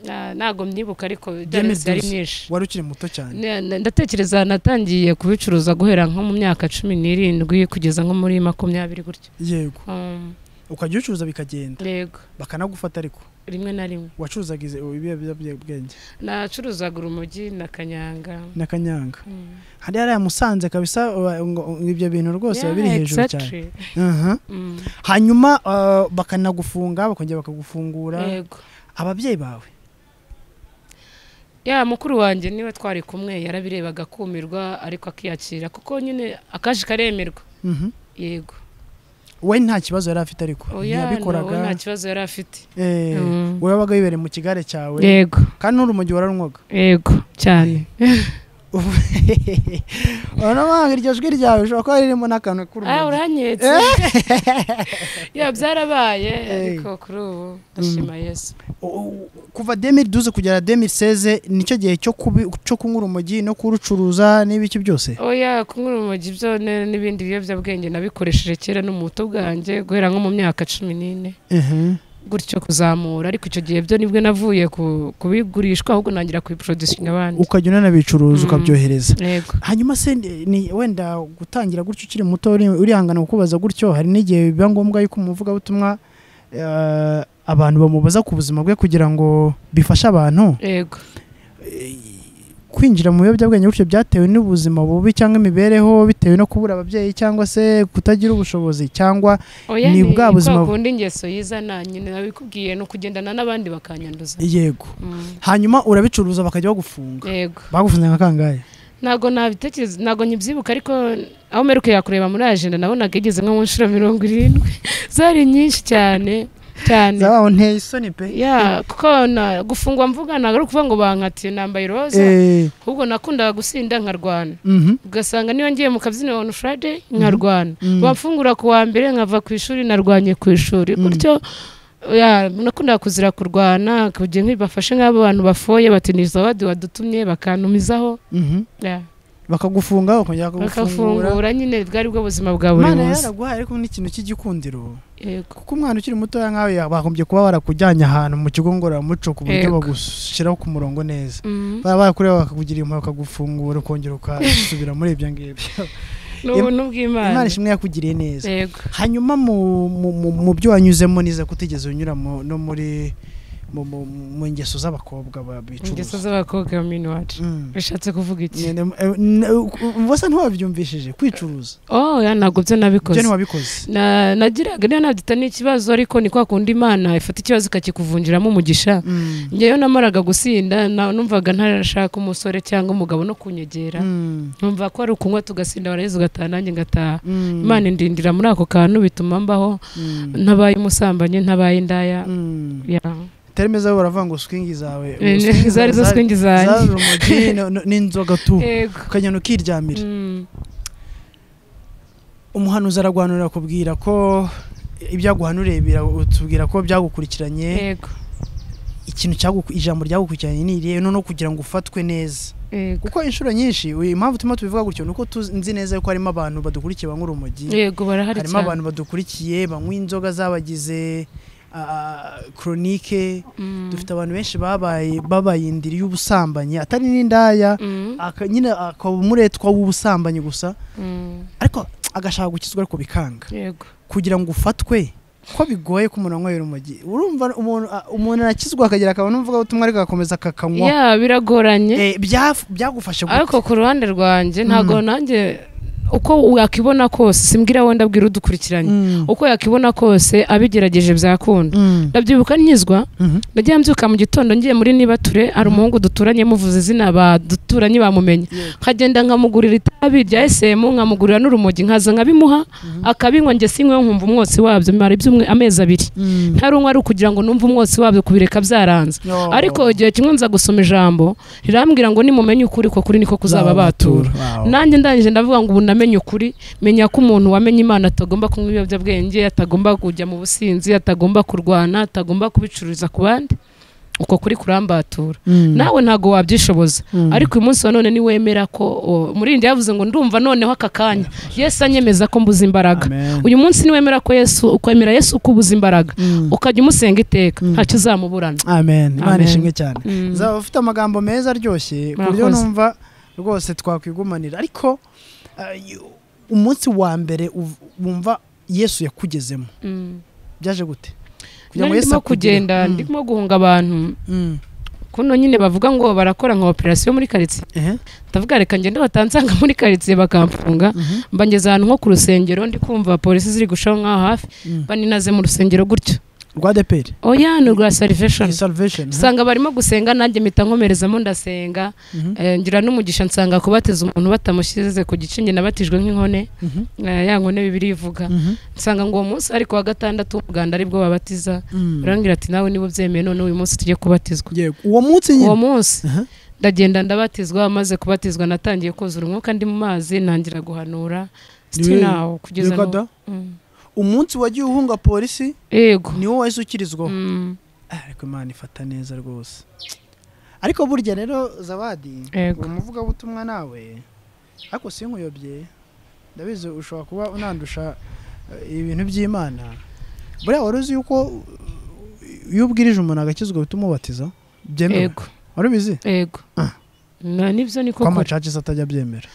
Ah, ntabwo myibuka ariko Byemeze byari byari gusa. myinshi wari ukiri muto cyane Ne- ne- ndatekereza natangiye kubicuruza guhera nko mu myaka cumi n'irindwi kugeza nko muri makumyabiri gutyo yego Um, ukajya ubicuruza bikagenda yego bakanagufata ariko rimwe na rimwe wacuruzaga izi- ibiyobyabwenge nacuruzaga urumogi na kanyanga na kanyanga Mm. hari hariya musanze kabisa wa- ngo- ibyo bintu rwose Yeah, biba biri hejuru cyane exactly. Mhm. Mm, hanyuma uh, bakanagufunga bakongera bakagufungura yego ababyeyi bawe ya mukuru wanjye niwe twari kumwe yarabirebaga akumirwa ariko akiyakira kuko nyine akaje karemerwa Mhm. yego we nta kibazo yari afite ariko oya nawe nta ntiyabikoraga kibazo yari afite Eh, Mm. we wabaga wibereye mu kigare cyawe yego kandi n'urumogi wararunywaga yego cyane urabona iryo jwi ryawe ushobora kuba ririmo n'akantu ah k'urumogi uranyetse ya byarabaye ariko kuri ubu ndashima yesu U- u- kuva demiri duze kugera demiri seze nicyo gihe cyo kubi- cyo kunywa urumogi no kurucuruza n'ibiki byose oya kunywa urumogi byo ne- n'ibindi biyobyabwenge nabikoresheje kera no mu buto bwanjye guhera nko mu myaka cumi n'ine Mhm. gutyo kuzamura ariko icyo gihe byo nibwo navuye ku- kubigurishwa ahubwo nangira kubiproducinga abandi ukajya unanabicuruza Mm. ukabyohereza yego hanyuma se ni- ni wenda gutangira gutyo ukiri muto uri- urihangana kukubaza gutyo hari n'igihe biba ngombwa yuko umuvugabutumwa eh, abantu bamubaza ku buzima bwe kugira ngo bifashe abantu yego kwinjira mu biyobyabwenge gutyo byatewe n'ubuzima bubi cyangwa imibereho bitewe no kubura ababyeyi cyangwa se kutagira ubushobozi cyangwa oya Ni bwa buzima- kwa kundi ingeso yizana nyine nabikubwiye ni ukugendana n'abandi bakanyanduza yego Mm, hanyuma urabicuruza bakajya bagufunga yego bagufunze nka kangahe ntabwo nabitekereza ntabwo nkibyibuka ariko aho mperuka kureba muri ajenda nabonaga igeze nko mu nshuro mirongo irindwi zari nyinshi cyane cyane zabaho nteye isoni pe ya kuko na- gufungwa mvuga ntabwo ari ukuvuga ngo bankatiye nambaye iroza Eh, ahubwo nakundaga gusinda nkarwana mhm, ugasanga niyo ngiye mu kabyiniro on friday nkarwana mhm. bamfungura ku wa mbere nkava ku ishuri narwanye ku ishuri Mm. gutyo ya nakundaga kuzira kurwana kugira ngo bafashe nk'abo bantu bafoye batiniza abandi wadutumye bakantumizaho mhm. ya bakagufunga bakongera bakagufungura bakafungura nyine bwari bwo buzima bwa buri Imana munsi yaraguhaye ariko n'ikintu cy'igikundiro yego kuko umwana ukiri mutoya nkawe ya- bagombye kuba barakujyanye ahantu mu kigo ngororamuco ku buryo Yego. bagushyiraho ku murongo neza Mm. baba barakureba bakakugirira impuhwe bakagufungura ukongera ukasubira muri ibyo ngibyo ni ubuntu bw'imana imana ishimwe yakugiriye neza yego hanyuma mu- mu- mu- mu byo wanyuzemo niza kutigeze unyura mu- no muri mu- mu mu ngeso z'abakobwa ingeso babicuruza z'abakobwa mini wacu Mm. bishatse kuvuga iki Nyine, eh, n- eh, wasa ntiwabyumvishije kwicuruza oh ya ntabwo ibyo byo nabikoze ntiwabikoze Na- nagiraga niyo nabyita ni ikibazo ariko ni kwa kundi imana ifata ikibazo ikakikuvunjiramo umugisha Mm. ngewe namaraga gusinda na- numvaga ntarashaka umusore cyangwa umugabo no kunyegera Mm. numva ko ari ukunywa tugasinda waraheza ugataha nanjye ngataha Mm. imana indindira muri ako kantu bituma mbaho Mm. ntabaye umusambanyi ntabaye indaya Mm. Ya. terime zawe baravuga ngo swingi zawe Eh, swingi zari zo zawe- swingi zari zanjye urumogi no- no- n'inzoga tu yego ukajyana ukiryamira Mm, umuhanuzi aragwanurira akubwira ko ibyaguhanuriye bira- utubwira ko byagukurikiranye yego ikintu cyaguku- ijambo ryagukurikiranye ni irihe noneho kugira ngo ufatwe neza yego kuko inshuro nyinshi uyu- impamvu turimo tubivuga gutyo ni uko tuzi- nzi neza yuko harimo abantu badukurikiye banywa urumogi yego barahari harimo cyane abantu badukurikiye banywa inzoga zabagize koronike dufite abantu benshi babaye babaye indiri y'ubusambanyi atari n'indaya aka- nyine akaba umuretwa w'ubusambanyi gusa ariko agashaka gukizwa ariko bikanga yego kugira ngo ufatwe ko bigoye ko umuntu anywera urumogi urumva umuntu a- umuntu arakizwa akagira akabona umvuga ubutumwa ariko agakomeza akakanywa ya biragoranye Eh, byaf- byagufashe gute? ariko ku ruhande rwanjye ntabwo Mm. nanjye uko yakibona kose simbwira wenda abwira udukurikiranye Mm. uko yakibona kose abigerageje byakunda Mm. ndabyibuka nkizwa Mhm. nagiye mbyuka mu gitondo ngiye muri nibature hari umuhungu duturanye muvuze izina baduturanye bamumenye nkagenda nkamugurira itabi rya esemu nkamugurira n'urumogi nkaza nkabimuha akabinywa njye sinywe nkumva umwotsi wabyo mara ibyumwe amezi abiri Mm. ntarumwe ari ukugira ngo numve umwotsi wabyo kubireka byaranze Oh. ariko igihe kimwe nza gusoma ijambo rirambwira ngo nimumenye ukuri ko kuri niko kuzaba batura Wow. nanjye ndangije ndavuga ngo ubu namenye ukuri menya ko umuntu wamenye imana atagomba kunywa ibiyobyabwenge atagomba kujya mu businzi atagomba kurwana atagomba kubicururiza ku bandi uko kuri kurambatura Mm. nawe ntabwo wabyishoboza Mm. ariko uyu munsi wa none niwemera ko o, umurindi yavuze ngo ndumva noneho aka kanya yesu anyemeza ko mbuze imbaraga Amen. uyu munsi niwemera ko yesu ukemera yesu ko ubuze imbaraga Mm. ukajya umusenga iteka Mm. ntacyo uzamuburana amen imana Amen. ishimwe cyane Mm. zaba ufite amagambo meza aryoshye ku buryo Murakoze. numva rwose twakwigumanira ariko ah, y- umunsi wa mbere uv- wumva yesu yakugezemo Mm. byaje gute Nari ndimo akugire. kugenda Mm. ndimo guhunga abantu Mm. kuno nyine bavuga ngo barakora nka operasiyo muri karitsiye Ehe. ndavuga reka ngende batansanga muri karitsiye bakamfunga Mhm. mba ngeze ahantu nko ku rusengero ndi kumva polisi ziri gushaho nk'aho hafi Mm. mba ninaze mu rusengero gutyo rwa deperi oya ni urwa saliveshoni salvation aha. usanga barimo gusenga nanjye mpita nkomerezamo ndasenga Mhm. Eh, ngira n'umugisha nsanga kubateza umuntu batamushyize ku gicinge nabatijwe nk'inkone Mhm. Eh, ya nkone bibiri ivuga Mhm. nsanga ngo uwo munsi ari ku wa gatandatu umuganda aribwo babatiza Mm. urambwira ati nawe niba ubyemeye none uyu munsi tujye kubatizwa Yego. uwo munsi nyine uwo munsi Aha. ndagenda ndabatizwa amaze kubatizwa natangiye kuzura umwuka ndi mu mazi ntangira guhanura Niwe- sitinawo kugeza Yego n'ubu da. Mm. umunsi wagiye uhunga polisi yego niwo wahise ukirizwaho Mm, Ah, ariko imana ifata neza rwose ariko burya rero zabadi Yego. uri umuvugabutumwa nawe ariko sinkuyobye ndabizi ushobora kuba unandusha eh, ibintu by'imana buriya wari uzi yuko uh, iyo ubwirije umuntu agakizwa uhita umubatiza byemewe yego wari ubizi yego Ah. Na- nibyo ni ko koko amacacisi atajya abyemera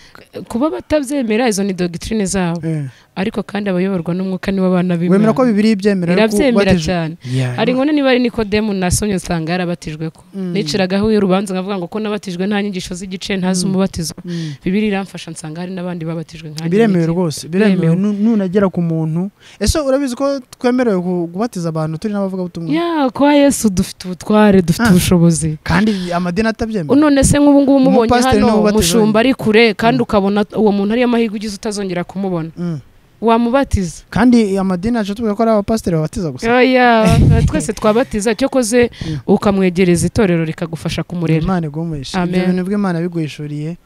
kuba batabyemera izo ni dogitrine zabo Eh, ariko kandi abayoborwa n'umwuka nibo abana wemera ko b'imana bibiri ibyemera ariko irabyemera ubatije- cyane Yeah. hari nkone niba ari nikodemu nasomye nsanga yarabatijwe ko Mm. nicaragaho y'urubanza nkavuga ngo ko nabatijwe nta nyigisho z'igice ntazi Mm. umubatizo Mm. bibiri iramfasha nsanga hari n'abandi babatijwe nkanjye biremewe rwose biremewe Biremewe. nu- nunagera ku muntu ese urabizi ko twemerewe ku- kubatiza abantu turi n'abavugabutumwa ya kwa yesu dufite ubutware dufite Ah. ubushobozi kandi amadini atabyemera none se nk'ubu ngubu umubonye Umupasiteri niwe hano ubatiza umushumba ari kure kandi Mm. ukabona uwo muntu ariyo amahirwe ugize utazongera kumubona Mm. wamubatiza kandi amadini yacu tuvuga ko ari abapasiteri babatiza gusa oya twese twabatiza cyokoze Mm. ukamwegereza itorero rikagufasha kumurera imana igomesha ibyo Amen. bintu bw'imana biguhishuriye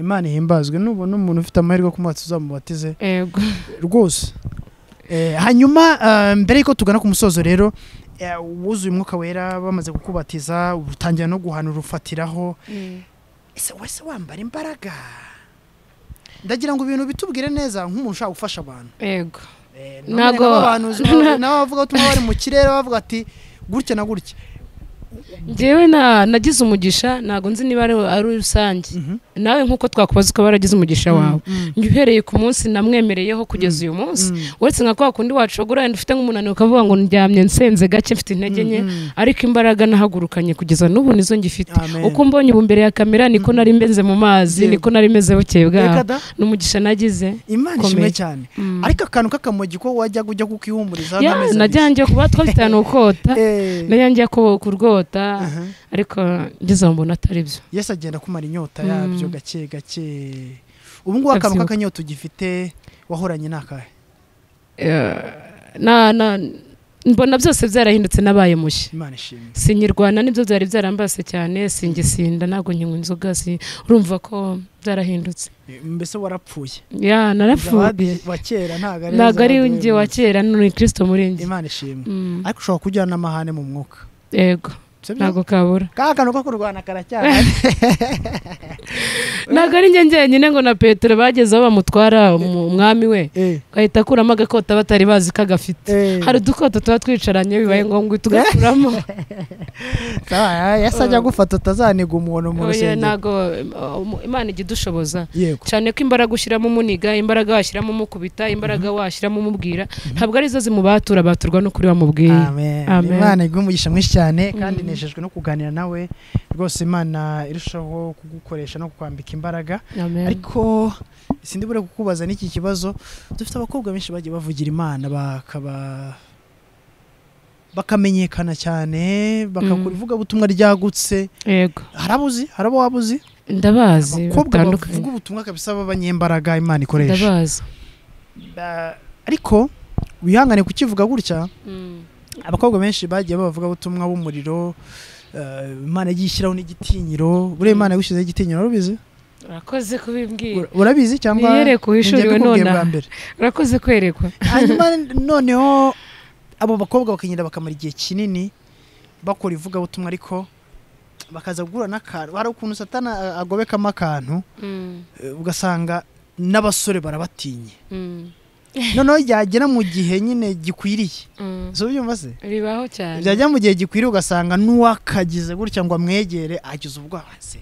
imana ihimbazwe nubona umuntu ufite amahirwe ku mazi uzamubatize yego rwose Eh, hanyuma ah, mbere y'uko tugana ku musozo rero eh, wuzuye umwuka wera bamaze kukubatiza utangira no guhanura ufatiraho ese wese wambara imbaraga ndagira ngo ibintu bitubwire neza nk'umuntu ushaka gufasha abantu yego Eh, none Ntago- n'abahanuzi ba- n'abavugabutumwa bari mu kirere bavuga ati gutya na gutya njyewe na- nagize umugisha ntabwo nzi niba ari ari rusange Mhm. nawe nk'uko twakubaza ukaba waragize umugisha wawe Mm, njye uhereye ku munsi namwemereyeho kugeza uyu munsi mm, uretse nka kwa kundi wacogora wenda ufite nk'umunaniro ukavuga ngo ndyamye nsenze gake mfite intege nke mm, mm. ariko imbaraga nahagurukanye kugeza n'ubu nizo ngifite Amen. uko mbonye ubu imbere ya kamera niko nari meze mu mazi Yego. niko nari meze bukeye Reka bwaho da, n'umugisha nagize imana Komeye. ishimwe cyane Mm. ariko akantu k'akamogi ko wajya ujya kukihumuriza Ya, n'amezi abiri. najyangiye kuba twafitanye ukota Eh, najyangiye ku- kurwota aha. ariko ngeze aho mbona atari byo yesu agenda akumara inyota Mm. yabyo gake gake ubu ngubu akantu Ndabyibuka. k'akanyota ugifite wahoranye ni akahe Eh, na- na- mbona byose byarahindutse nabaye mushya imana ishimwe sinyirwana nibyo byari byarambase cyane singisinda ntabwo nkinywa inzoga si- urumva ko byarahindutse mbese warapfuye ya narapfuye Zabadi wa kera ntago ari ntabwo ari Zabadi njye wa w'uyu kera none kristo muri njye munsi. imana ishimwe Mm, ariko ushobora kujyana n'amahane mu mwuka yego sibyo ntabwo kabura ka kantu ko kurwana karacyahari ntabwo ari njye njyenyine ngo na petero bageze aho bamutwara mu- umwami we Eh, gahita akuramo agakota batari bazi ko agafite eh. hari udukoto tuba twicaranye bibaye ngombwa uhita ugakuramo Sawa, ya- yasajya Eh. agufata utazaniga umuntu mu Oya, rusengero ntabwo um, imana ijya idushoboza yego cyane ko imbaraga ushyiramo umuniga imbaraga washyiramo umukubita imbaraga washyiramo umubwira ntabwo arizo zimubatura baturwa n'ukuri wamubwiye amen Amen. imana iguhe umugisha mwinshi cyane kandi Mhm. nejejwe no kuganira nawe rwose imana irushaho kugukoresha no kukwambika imbaraga Amen. ariko sindi bure kukubaza n'iki kibazo dufite abakobwa benshi bagiye bavugira imana bakaba bakamenyekana cyane bakakora Mm. ivugabutumwa ryagutse yego hari abuzi hari abo waba uzi ndabazi abakobwa batandukanye bavuga ubutumwa kabisa b'abanyembaraga imana ikoresha ndabazi Ba- ariko wihangane kukivuga gutya abakobwa benshi bagiye babavuga ubutumwa b'umuriro eh, imana yagiye ishyiraho n'igitinyiro buriya imana yagushyizeho igitinyiro urabizi urakoze kubibwira Ura- urabizi cyangwa niyereka njye uhishuriwe mbikubwiye bwa nonaha mbere urakoze kwerekwa hanyuma noneho abo bakobwa bakagenda bakamara igihe kinini bakora ivugabutumwa ariko bakaza guhura n'akantu hari ukuntu satana a- agobekamo akantu Mm, eh, ugasanga n'abasore barabatinye mm, noneho ryagera mu gihe nyine gikwiriye mm. si ubyumva se bibaho cyane byajya mu gihe gikwiriye ugasanga n'uwakagize gutya ngo amwegere agize ubwoba se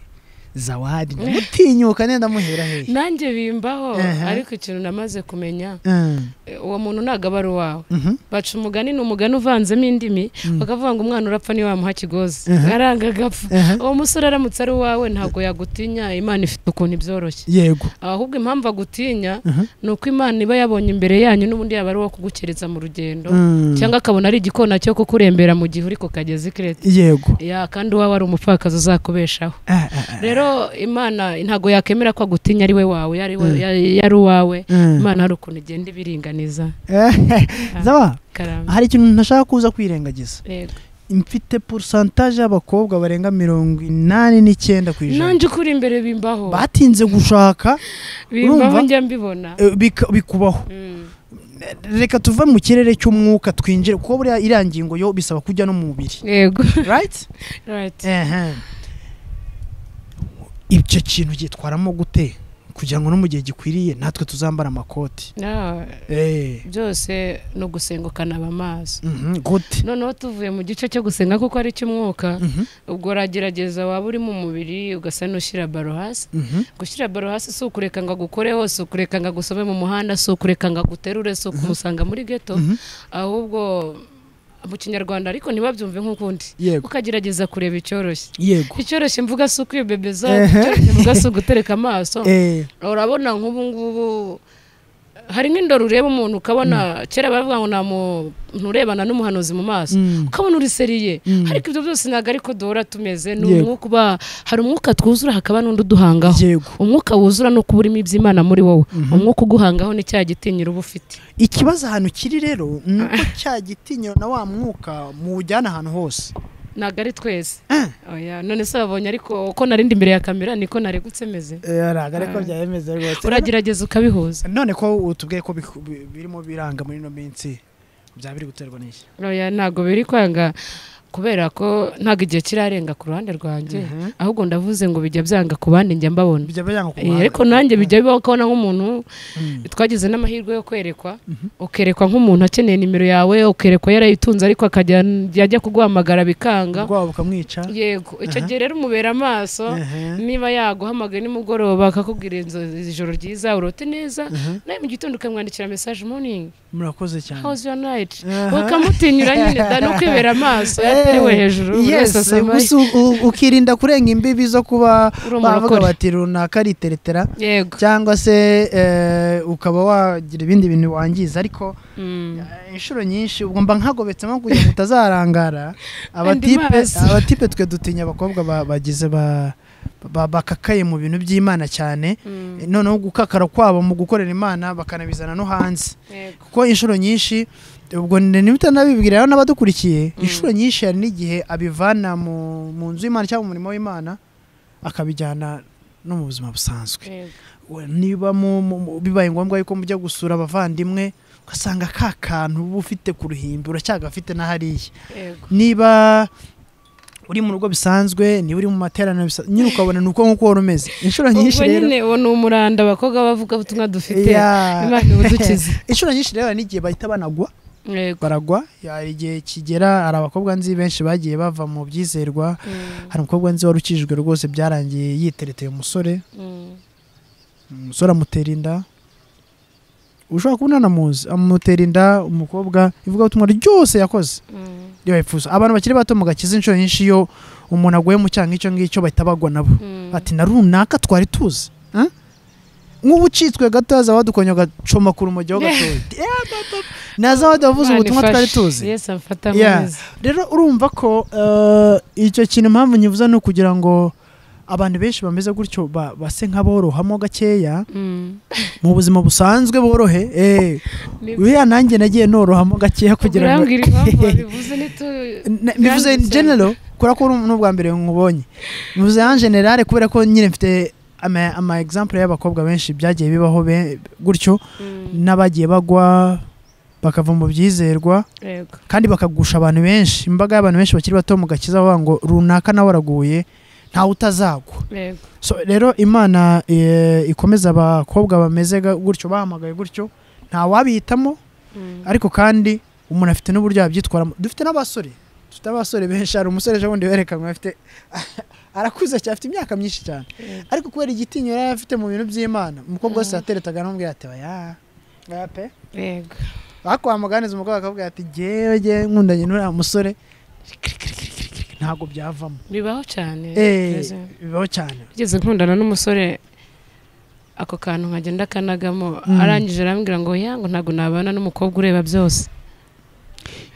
zawadi mutinyuka nenda muhera hehe nanjye bimbaho Ehe. ariko ikintu namaze kumenya Mm, eh, uwo muntu ntabwo aba ari uwawe mhm, baca umugani ni umugani uvanzemo indimi Mm. bakavuga ngo umwana urapfa niwe wamuha kigozi Ehe. aranga agapfa ehe, uwo musore aramutse ari uwawe ntabwo yagutinya imana ifite ukuntu ibyoroshye yego ahubwo impamvu agutinya mhm, ni uko imana iba yabonye imbere yanyu n'ubundi yaba ari uwo kugukereza mu rugendo mm, cyangwa akabona ari igikona cyo kukurembera mu gihe uri ku kagezi kirete yego ya kandi uwawe ari umupfakazi uzakubeshaho Ah, ah, ah, rero imana ntabwo yakemera ko agutinya ari we wawe yari we- Mm. ya- yari uwawe mm. imana hari ukuntu igenda ibiringaniza Zawa, karamba hari ikintu ntashaka kuza kwirengagiza Yego. mfite porosantaje y'abakobwa barenga mirongo inani n'icyenda ku ijana nanjye ukuri imbere bimbaho batinze gushaka bimbaho urumva? njya mbibona eh, bika- bikubaho Mm. reka tuve mu kirere cy'umwuka twinjire kuko buriya iriya ngingo yo bisaba kujya no mu mubiri yego right Right. icyo kintu gitwaramo gute kugira ngo no mu gihe gikwiriye natwe tuzambara amakoti Ah, Eh, byose ni ugusenga ukanaba amaso mhm, gute noneho tuvuye mu gice cyo gusenga kuko ari icy'umwuka Mhm, ubwo uragerageza waba uri mu mubiri ugasa n'ushyira baro hasi mhm, gushyira baro hasi si ukureka ngo agukore hose ukureka ngo agusome mu muhanda si ukureka ngo aguterure si ukumusanga muri geto mhm. ahubwo mu kinyarwanda ariko ntibabyumve nk'ukundi yego ukagerageza kureba icyoroshye yego icyoroshye mvuga si ukwibebeza Ehe. icyoroshye mvuga si ugutereka amaso Eh, urabona nk'ubu ngubu hari nk'indoro ureba umuntu ukabona kera bavuga ngo nta muntu urebana n'umuhanuzi mu maso mm, ukabona uriseriye mm. ariko ibyo byose ntabwo ariko duhora tumeze ni Yego. umwuka uba hari umwuka twuzura hakaba n'undi uduhangaho yego umwuka wuzura ni uko uba urimo iby'imana muri wowe Mhm. umwuka uguhangaho ni cya gitinyiro uba ufite ikibazo ahantu kiri rero ni uko cya gitinyiro na wa mwuka muwujyana ahantu hose ntabwo ari twese Eh. Oya, none se babonye ariko uko narindi imbere ya kamera niko naregutse meze ntabwo ariko byaremeze rwose uragerageza ukabihuza none ko utubwiye ko biku- bi- birimo biranga muri ino minsi byaba biri guterwa n'iki Oya, ntabwo biri kwanga kubera ko ntabwo igihe kirarenga ku ruhande rwanjye Mhm. ahubwo ndavuze ngo bijya byanga ku bandi njya mbabona bijya byanga ku Eh, muhanda. ariko nanjye bijya bibaho kubona nk'umuntu Mm. twagize n'amahirwe yo kwerekwa Mhm. ukerekwa nk'umuntu akeneye nimero yawe ukerekwa yarayitunze ariko akajya yajya kuguhamagara bikanga ubwoba bukamwica yego icyo Aha. gihe rero umubera amaso Ehe. niba yaguhamagaye nimugoroba akakubwira inzu ijoro ryiza urote neza Mhm. nawe mu gitondo ukamwandikira mesaje morning murakoze cyane how's your night Aha. ukamutinyura nyine da no kwibera amaso Eh, yatewe hejuru buri wese yes asoma gusa u- u- ukirinda kurenga imbibi zo kuba uri bavuga umurokore bati runaka ariteretera yego cyangwa se eh, ukaba wagira ibindi bintu wangiza ariko Mm. eh, inshuro nyinshi ubwo mba nkagobetsemo kugira ngo utazarangara abatipe maso. abatipe twe dutinya abakobwa ba- bagize ba- ba- bakakaye mu bintu by'imana cyane Mm. noneho gukakara kwabo mu gukorera imana bakanabizana no hanze Yego. kuko inshuro nyinshi ubwo nimutanabibwira rero n'abadukurikiye Mm. inshuro nyinshi hari n'igihe abivana mu, mu nzu y'imana cyangwa mu murimo w'imana akabijyana no mu buzima busanzwe Yego. We- niba mu, mu, mu- bibaye ngombwa yuko mujya gusura abavandimwe ugasanga ka kantu uba ufite ku ruhimbi uracyagafite na hariya Yego. niba uri mu rugo bisanzwe niba uri mu materaniro bisa- nyine ukabona ni uko nk'uko wari umeze inshuro nyinshi ubwo rero nyine uwo ni umuranda abakobwa b'abavugabutumwa dufite Yeah. imana ibudukize inshuro nyinshi rero hari n'igihe bahita banagwa Yego. baragwa hari igihe kigera hari abakobwa nzi benshi bagiye bava mu byizerwa Mm, hari umukobwa nzi wari ukijijwe rwose byarangiye yitereteye umusore mm. umusore amutera inda ushobora kubona anamuzi amutera inda umukobwa ivugabutumwa ryose yakoze Mm, yabipfuza abantu bakiri bato mugakiza inshuro nyinshi iyo umuntu aguye mu cyaha nk'icyo ngicyo bahita bagwa nabo mm. ati na runaka twari tuzi eh? nk'ubu ucitswe gato haza wadukonya ugacomagura umujyo gatoya Eh, papa. naza wadavuze Imana ubutumwa twari ifashe. tuzi yesu amfata Yeah. neza rero urumva ko eh, icyo kintu impamvu nyivuze ni ukugira ngo abantu benshi bameze gutyo ba- base nk'aborohamo gakeya Mm. mu buzima busanzwe borohe eh, Ni- uriya nanjye nagiye norohamo gakeya kugira ngo Urambwira impamvu wabivuze nitu Na- bivuze in Kandi- general kubera ko uri n'ubwa mbere nkubonye bivuze en general kubera ko nyine mfite ama, ama example y'abakobwa benshi byagiye bibaho be, gutyo Mm, n'abagiye bagwa bakava mu byizerwa yego. kandi bakagusha abantu benshi imbaga y'abantu benshi bakiri bato mu gakiza bavuga ngo runaka nawe araguye ntawe utazagwa Yego. so rero imana eh, ikomeza abakobwa bameze ga- gutyo bahamagaye gutyo ntawabihitamo Mm. ariko kandi umuntu afite n'uburyo yabyitwaramo dufite n'abasore dufite abasore benshi hari umusore ejo bundi werekanywe afite arakuze cyane afite imyaka myinshi cyane Yego. ariko kubera igitinyiro yari afite mu bintu by'imana umukobwa wese Mm. yateretaga anamubwira ati oya oya pe Yego. ariko wamuganiza umukobwa akabwira ati gewe gewe nkundanye n'uriya musore ntabwo byavamo bibaho cyane Eh, Mbese. bibaho cyane Nigeze nkundana n'umusore ako kantu nkajya ndakanagamo Mm. arangije arambwira ngo ya ngo ntabwo nabana n'umukobwa ureba byose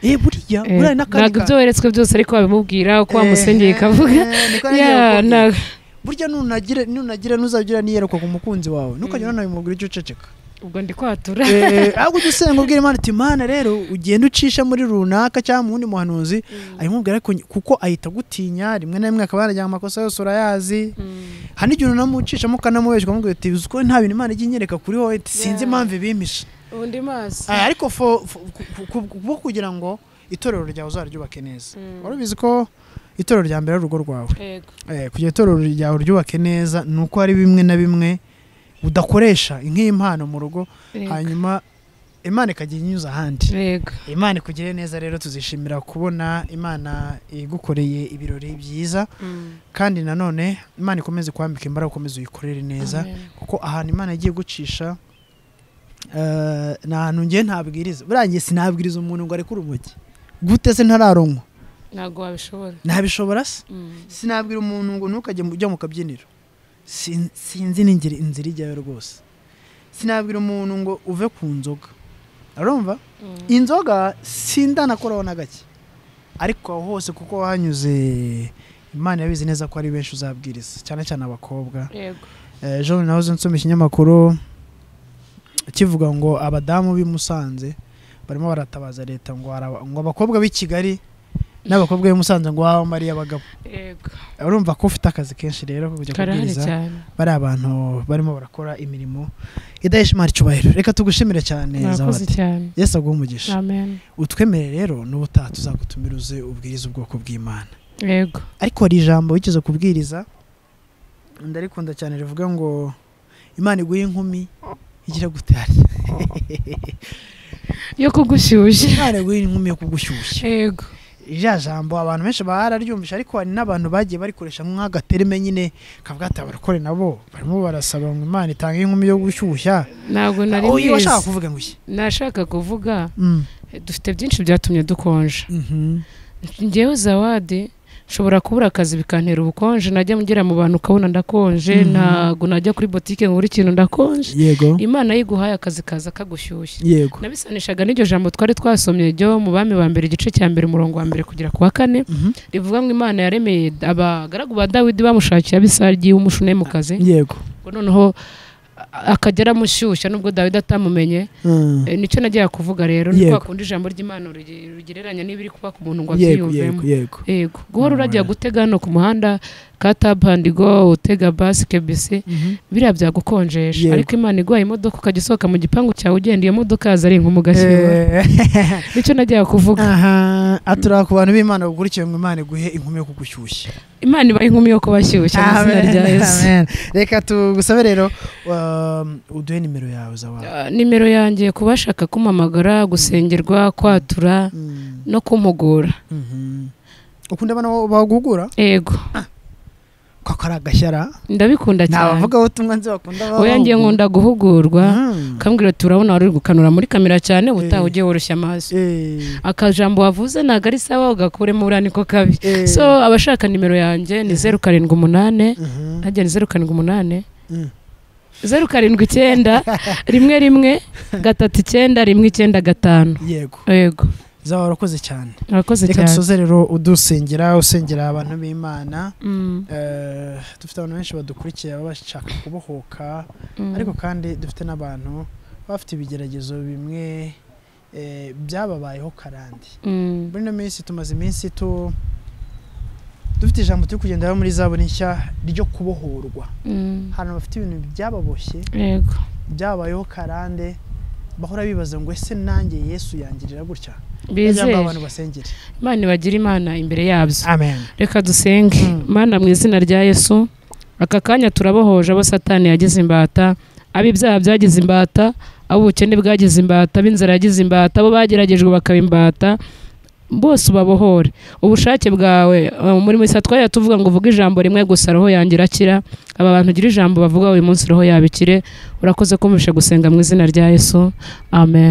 eh buriya Eh, buriya n'akandi ntabwo ibyo weretswe byose ariko wabimubwira uko Eh, wamusengeye ikavuga eh, niko nagiye ya gukubwira. ntabwo burya nunagire nunagire ntuzagira niyerekwa ku mukunzi wawe ntukajya Mm. unanabimubwira icyo uceceka ubwo ndi kwatura Eh, ahubwo ujya usenga ubwira imana uti imana rero ugenda ucisha muri runaka cyangwa mu wundi muhanuzi arimubwira ariko nyi- kuko ahita agutinya rimwe na rimwe akaba yarajyana amakosa yose urayazi Mm. hari n'igihe unamucishamo ukanamubeshya ukamubwira uti uzi ko nta bintu imana ijya inyereka kuri wowe iti sinzi Yeah. impamvu ibimpishe ubu ndi maso Ah, ariko fo- fo- ku- ku- ku- bwo kugira ngo itorero ryawe uzaryubake neza Mm. wari ubizi ko itorero rya mbere ari urugo rwawe Yego. Eh, kugira itorero ryawe uryubake neza ni uko hari bimwe na bimwe udakoresha nk'impano mu rugo Yego. hanyuma imana ikajya inyuza ahandi Yego. imana ikugire neza rero tuzishimira kubona imana igukoreye ibirori byiza Mm. kandi nanone imana ikomeze kwambika imbaraga ukomeze uyikorere neza Amen. kuko ahantu imana yagiye gucisha eh, ni ahantu ngiye ntabwiriza buriya njye sinabwiriza umuntu ngo arekure urumogi gute se ntararonkwa ntabwo wabishobora nabishobora se Mm. sinabwira umuntu ngo ntukajye mu- ujya mu kabyiniro Sin- sinzi n'ingira inzira ijyayo rwose sinabwira umuntu ngo uve ku nzoga urumva Mm. inzoga sindanakoraho na gake ariko aho hose kuko hanyuze imana yabizi neza ko ari benshi uzabwiriza cyane cyane abakobwa Yego. Eh, jean nahoze nsoma ikinyamakuru kivuga ngo abadamu b'i Musanze barimo baratabaza leta ngo araba- ngo abakobwa b'i Kigali n'abakobwa b'i Musanze ngo bamariye abagabo Yego. urumva ko ufite akazi kenshi rero ko kujya karahari kubwiriza cyane bari abantu barimo barakora imirimo idahesha imari icyubahiro reka tugushimire cyane murakoze Zawadi. cyane yesu aguhe umugisha amen utwemere rero n'ubutaha tuzagutumira uze ubwiriza ubwoko bw'imana yego ariko hari ijambo wigeze kubwiriza ndarikunda cyane rivuga ngo imana iguhe inkumi igira gutari yo kugushyushya imana iguhe inkumi yo kugushyushya yego rya jambo abantu benshi bararyumvisha ariko hari n'abantu bagiye barikoresha nk'agatereme nyine kavuga ati abarokore nabo barimo barasaba ngo imana itange inkumi yo gushyushya ntabwo nari uyu mbizi washaka kuvuga ngo iki nashaka kuvuga Mm. eh, dufite byinshi byatumye dukonja Mhm. njyewe zawadi nshobora kubura akazi bikantera ubukonje najya ngera mu bantu ukabona ndakonje Mhm. ntabwo najya kuri botike ngo buri kintu ndakonje yego imana yiguhaye akazi kaza kagushyushya yego nabisanishaga n'iryo jambo twari twasomye ryo mu bami ba mbere igice cya mbere umurongo wa mbere kugera ku wa kane Mhm. rivuga ngo imana yaremeye abagaragu ba dawidi bamushakiye abisagi w'umushunemukazi yego ngo noneho a- akajya aramushyushya nubwo dawidi atamumenye Mm. Eh, nicyo nagiye kuvuga rero Yego. niko wakunda ijambo ry'imana urige- rugereranya n'ibiri kuba ku muntu ngo yego abyiyumvemo yego yego yego guhora urajya Alright. gutega hano ku muhanda ka tabu handigo utega basi kebisi biriya byagukonjesha Yego. ariko imana iguhaye imodoka ukajya usohoka mu gipangu cyawe ugenda iyo modoka yaza ari inkumu ugashyirwa Eh, nicyo najyaga kuvuga aha atura ku bantu b'imana bagukurikiye ngo imana iguhe inkumi yo kugushyushya imana ibaha inkumi yo kubashyushya mu izina Amen, rya yesu amen. reka tugusabe rero um, uduhe nimero yawe za wawe Ah, nimero yanjye ku bashaka kumamagara gusengerwa kwatura Mm, no kumpugura mhm. ukunda abana bagugura yego koko ari agashyara ndabikunda nta cyane bavuga ubutumwa nzi bakunda oya ngiye nkunda guhugurwa ukambwira ati urabona wari uri gukanura muri kamera cyane ubutaha Eh. ugiye woroshya amaso akajambo wavuze ntabwo ari sawa ugakuremo uriya niko kabi so abashaka nimero yanjye ni zeru karindwi umunane hajya ni zeru karindwi umunane zeru karindwi icyenda rimwe rimwe gatatu icyenda rimwe icyenda gatanu yego yego zaba warakoze cyane urakoze reka cyane dusoze rero udusengera usengera abantu b'imana Mm, Eh, dufite abantu benshi badukurikiye baba bashaka kubohoka mm. ariko kandi dufite n'abantu baba bafite ibigeragezo bimwe eh, byababayeho karande Mm, muri ino minsi tumaze iminsi tu dufite ijambo turi kugenderaho muri zaburi nshya ryo kubohorwa mm. ahantu bafite ibintu byababoshye yego byabayeho karande bahora bibaza ngo ese nanjye yesu yangirira gutya bizere Ijambo abantu basengere imana ibagira imana imbere yabyo amen reka dusenge Mm. mana mu izina rya yesu aka kanya turabohoje abo satani yagize imbata ab'ibyaha byagize imbata ab'ubukene bwagize imbata ab'inzara yagize imbata abo bageragejwe bakaba imbata bose ubabohore ubushake bwawe umurimo isa twajya tuvuga ngo uvuge ijambo rimwe gusa roho yanjye irakira aba bantu ugira ijambo bavuga uyu munsi roho yabikire urakoze kumvishe gusenga mu izina rya yesu amen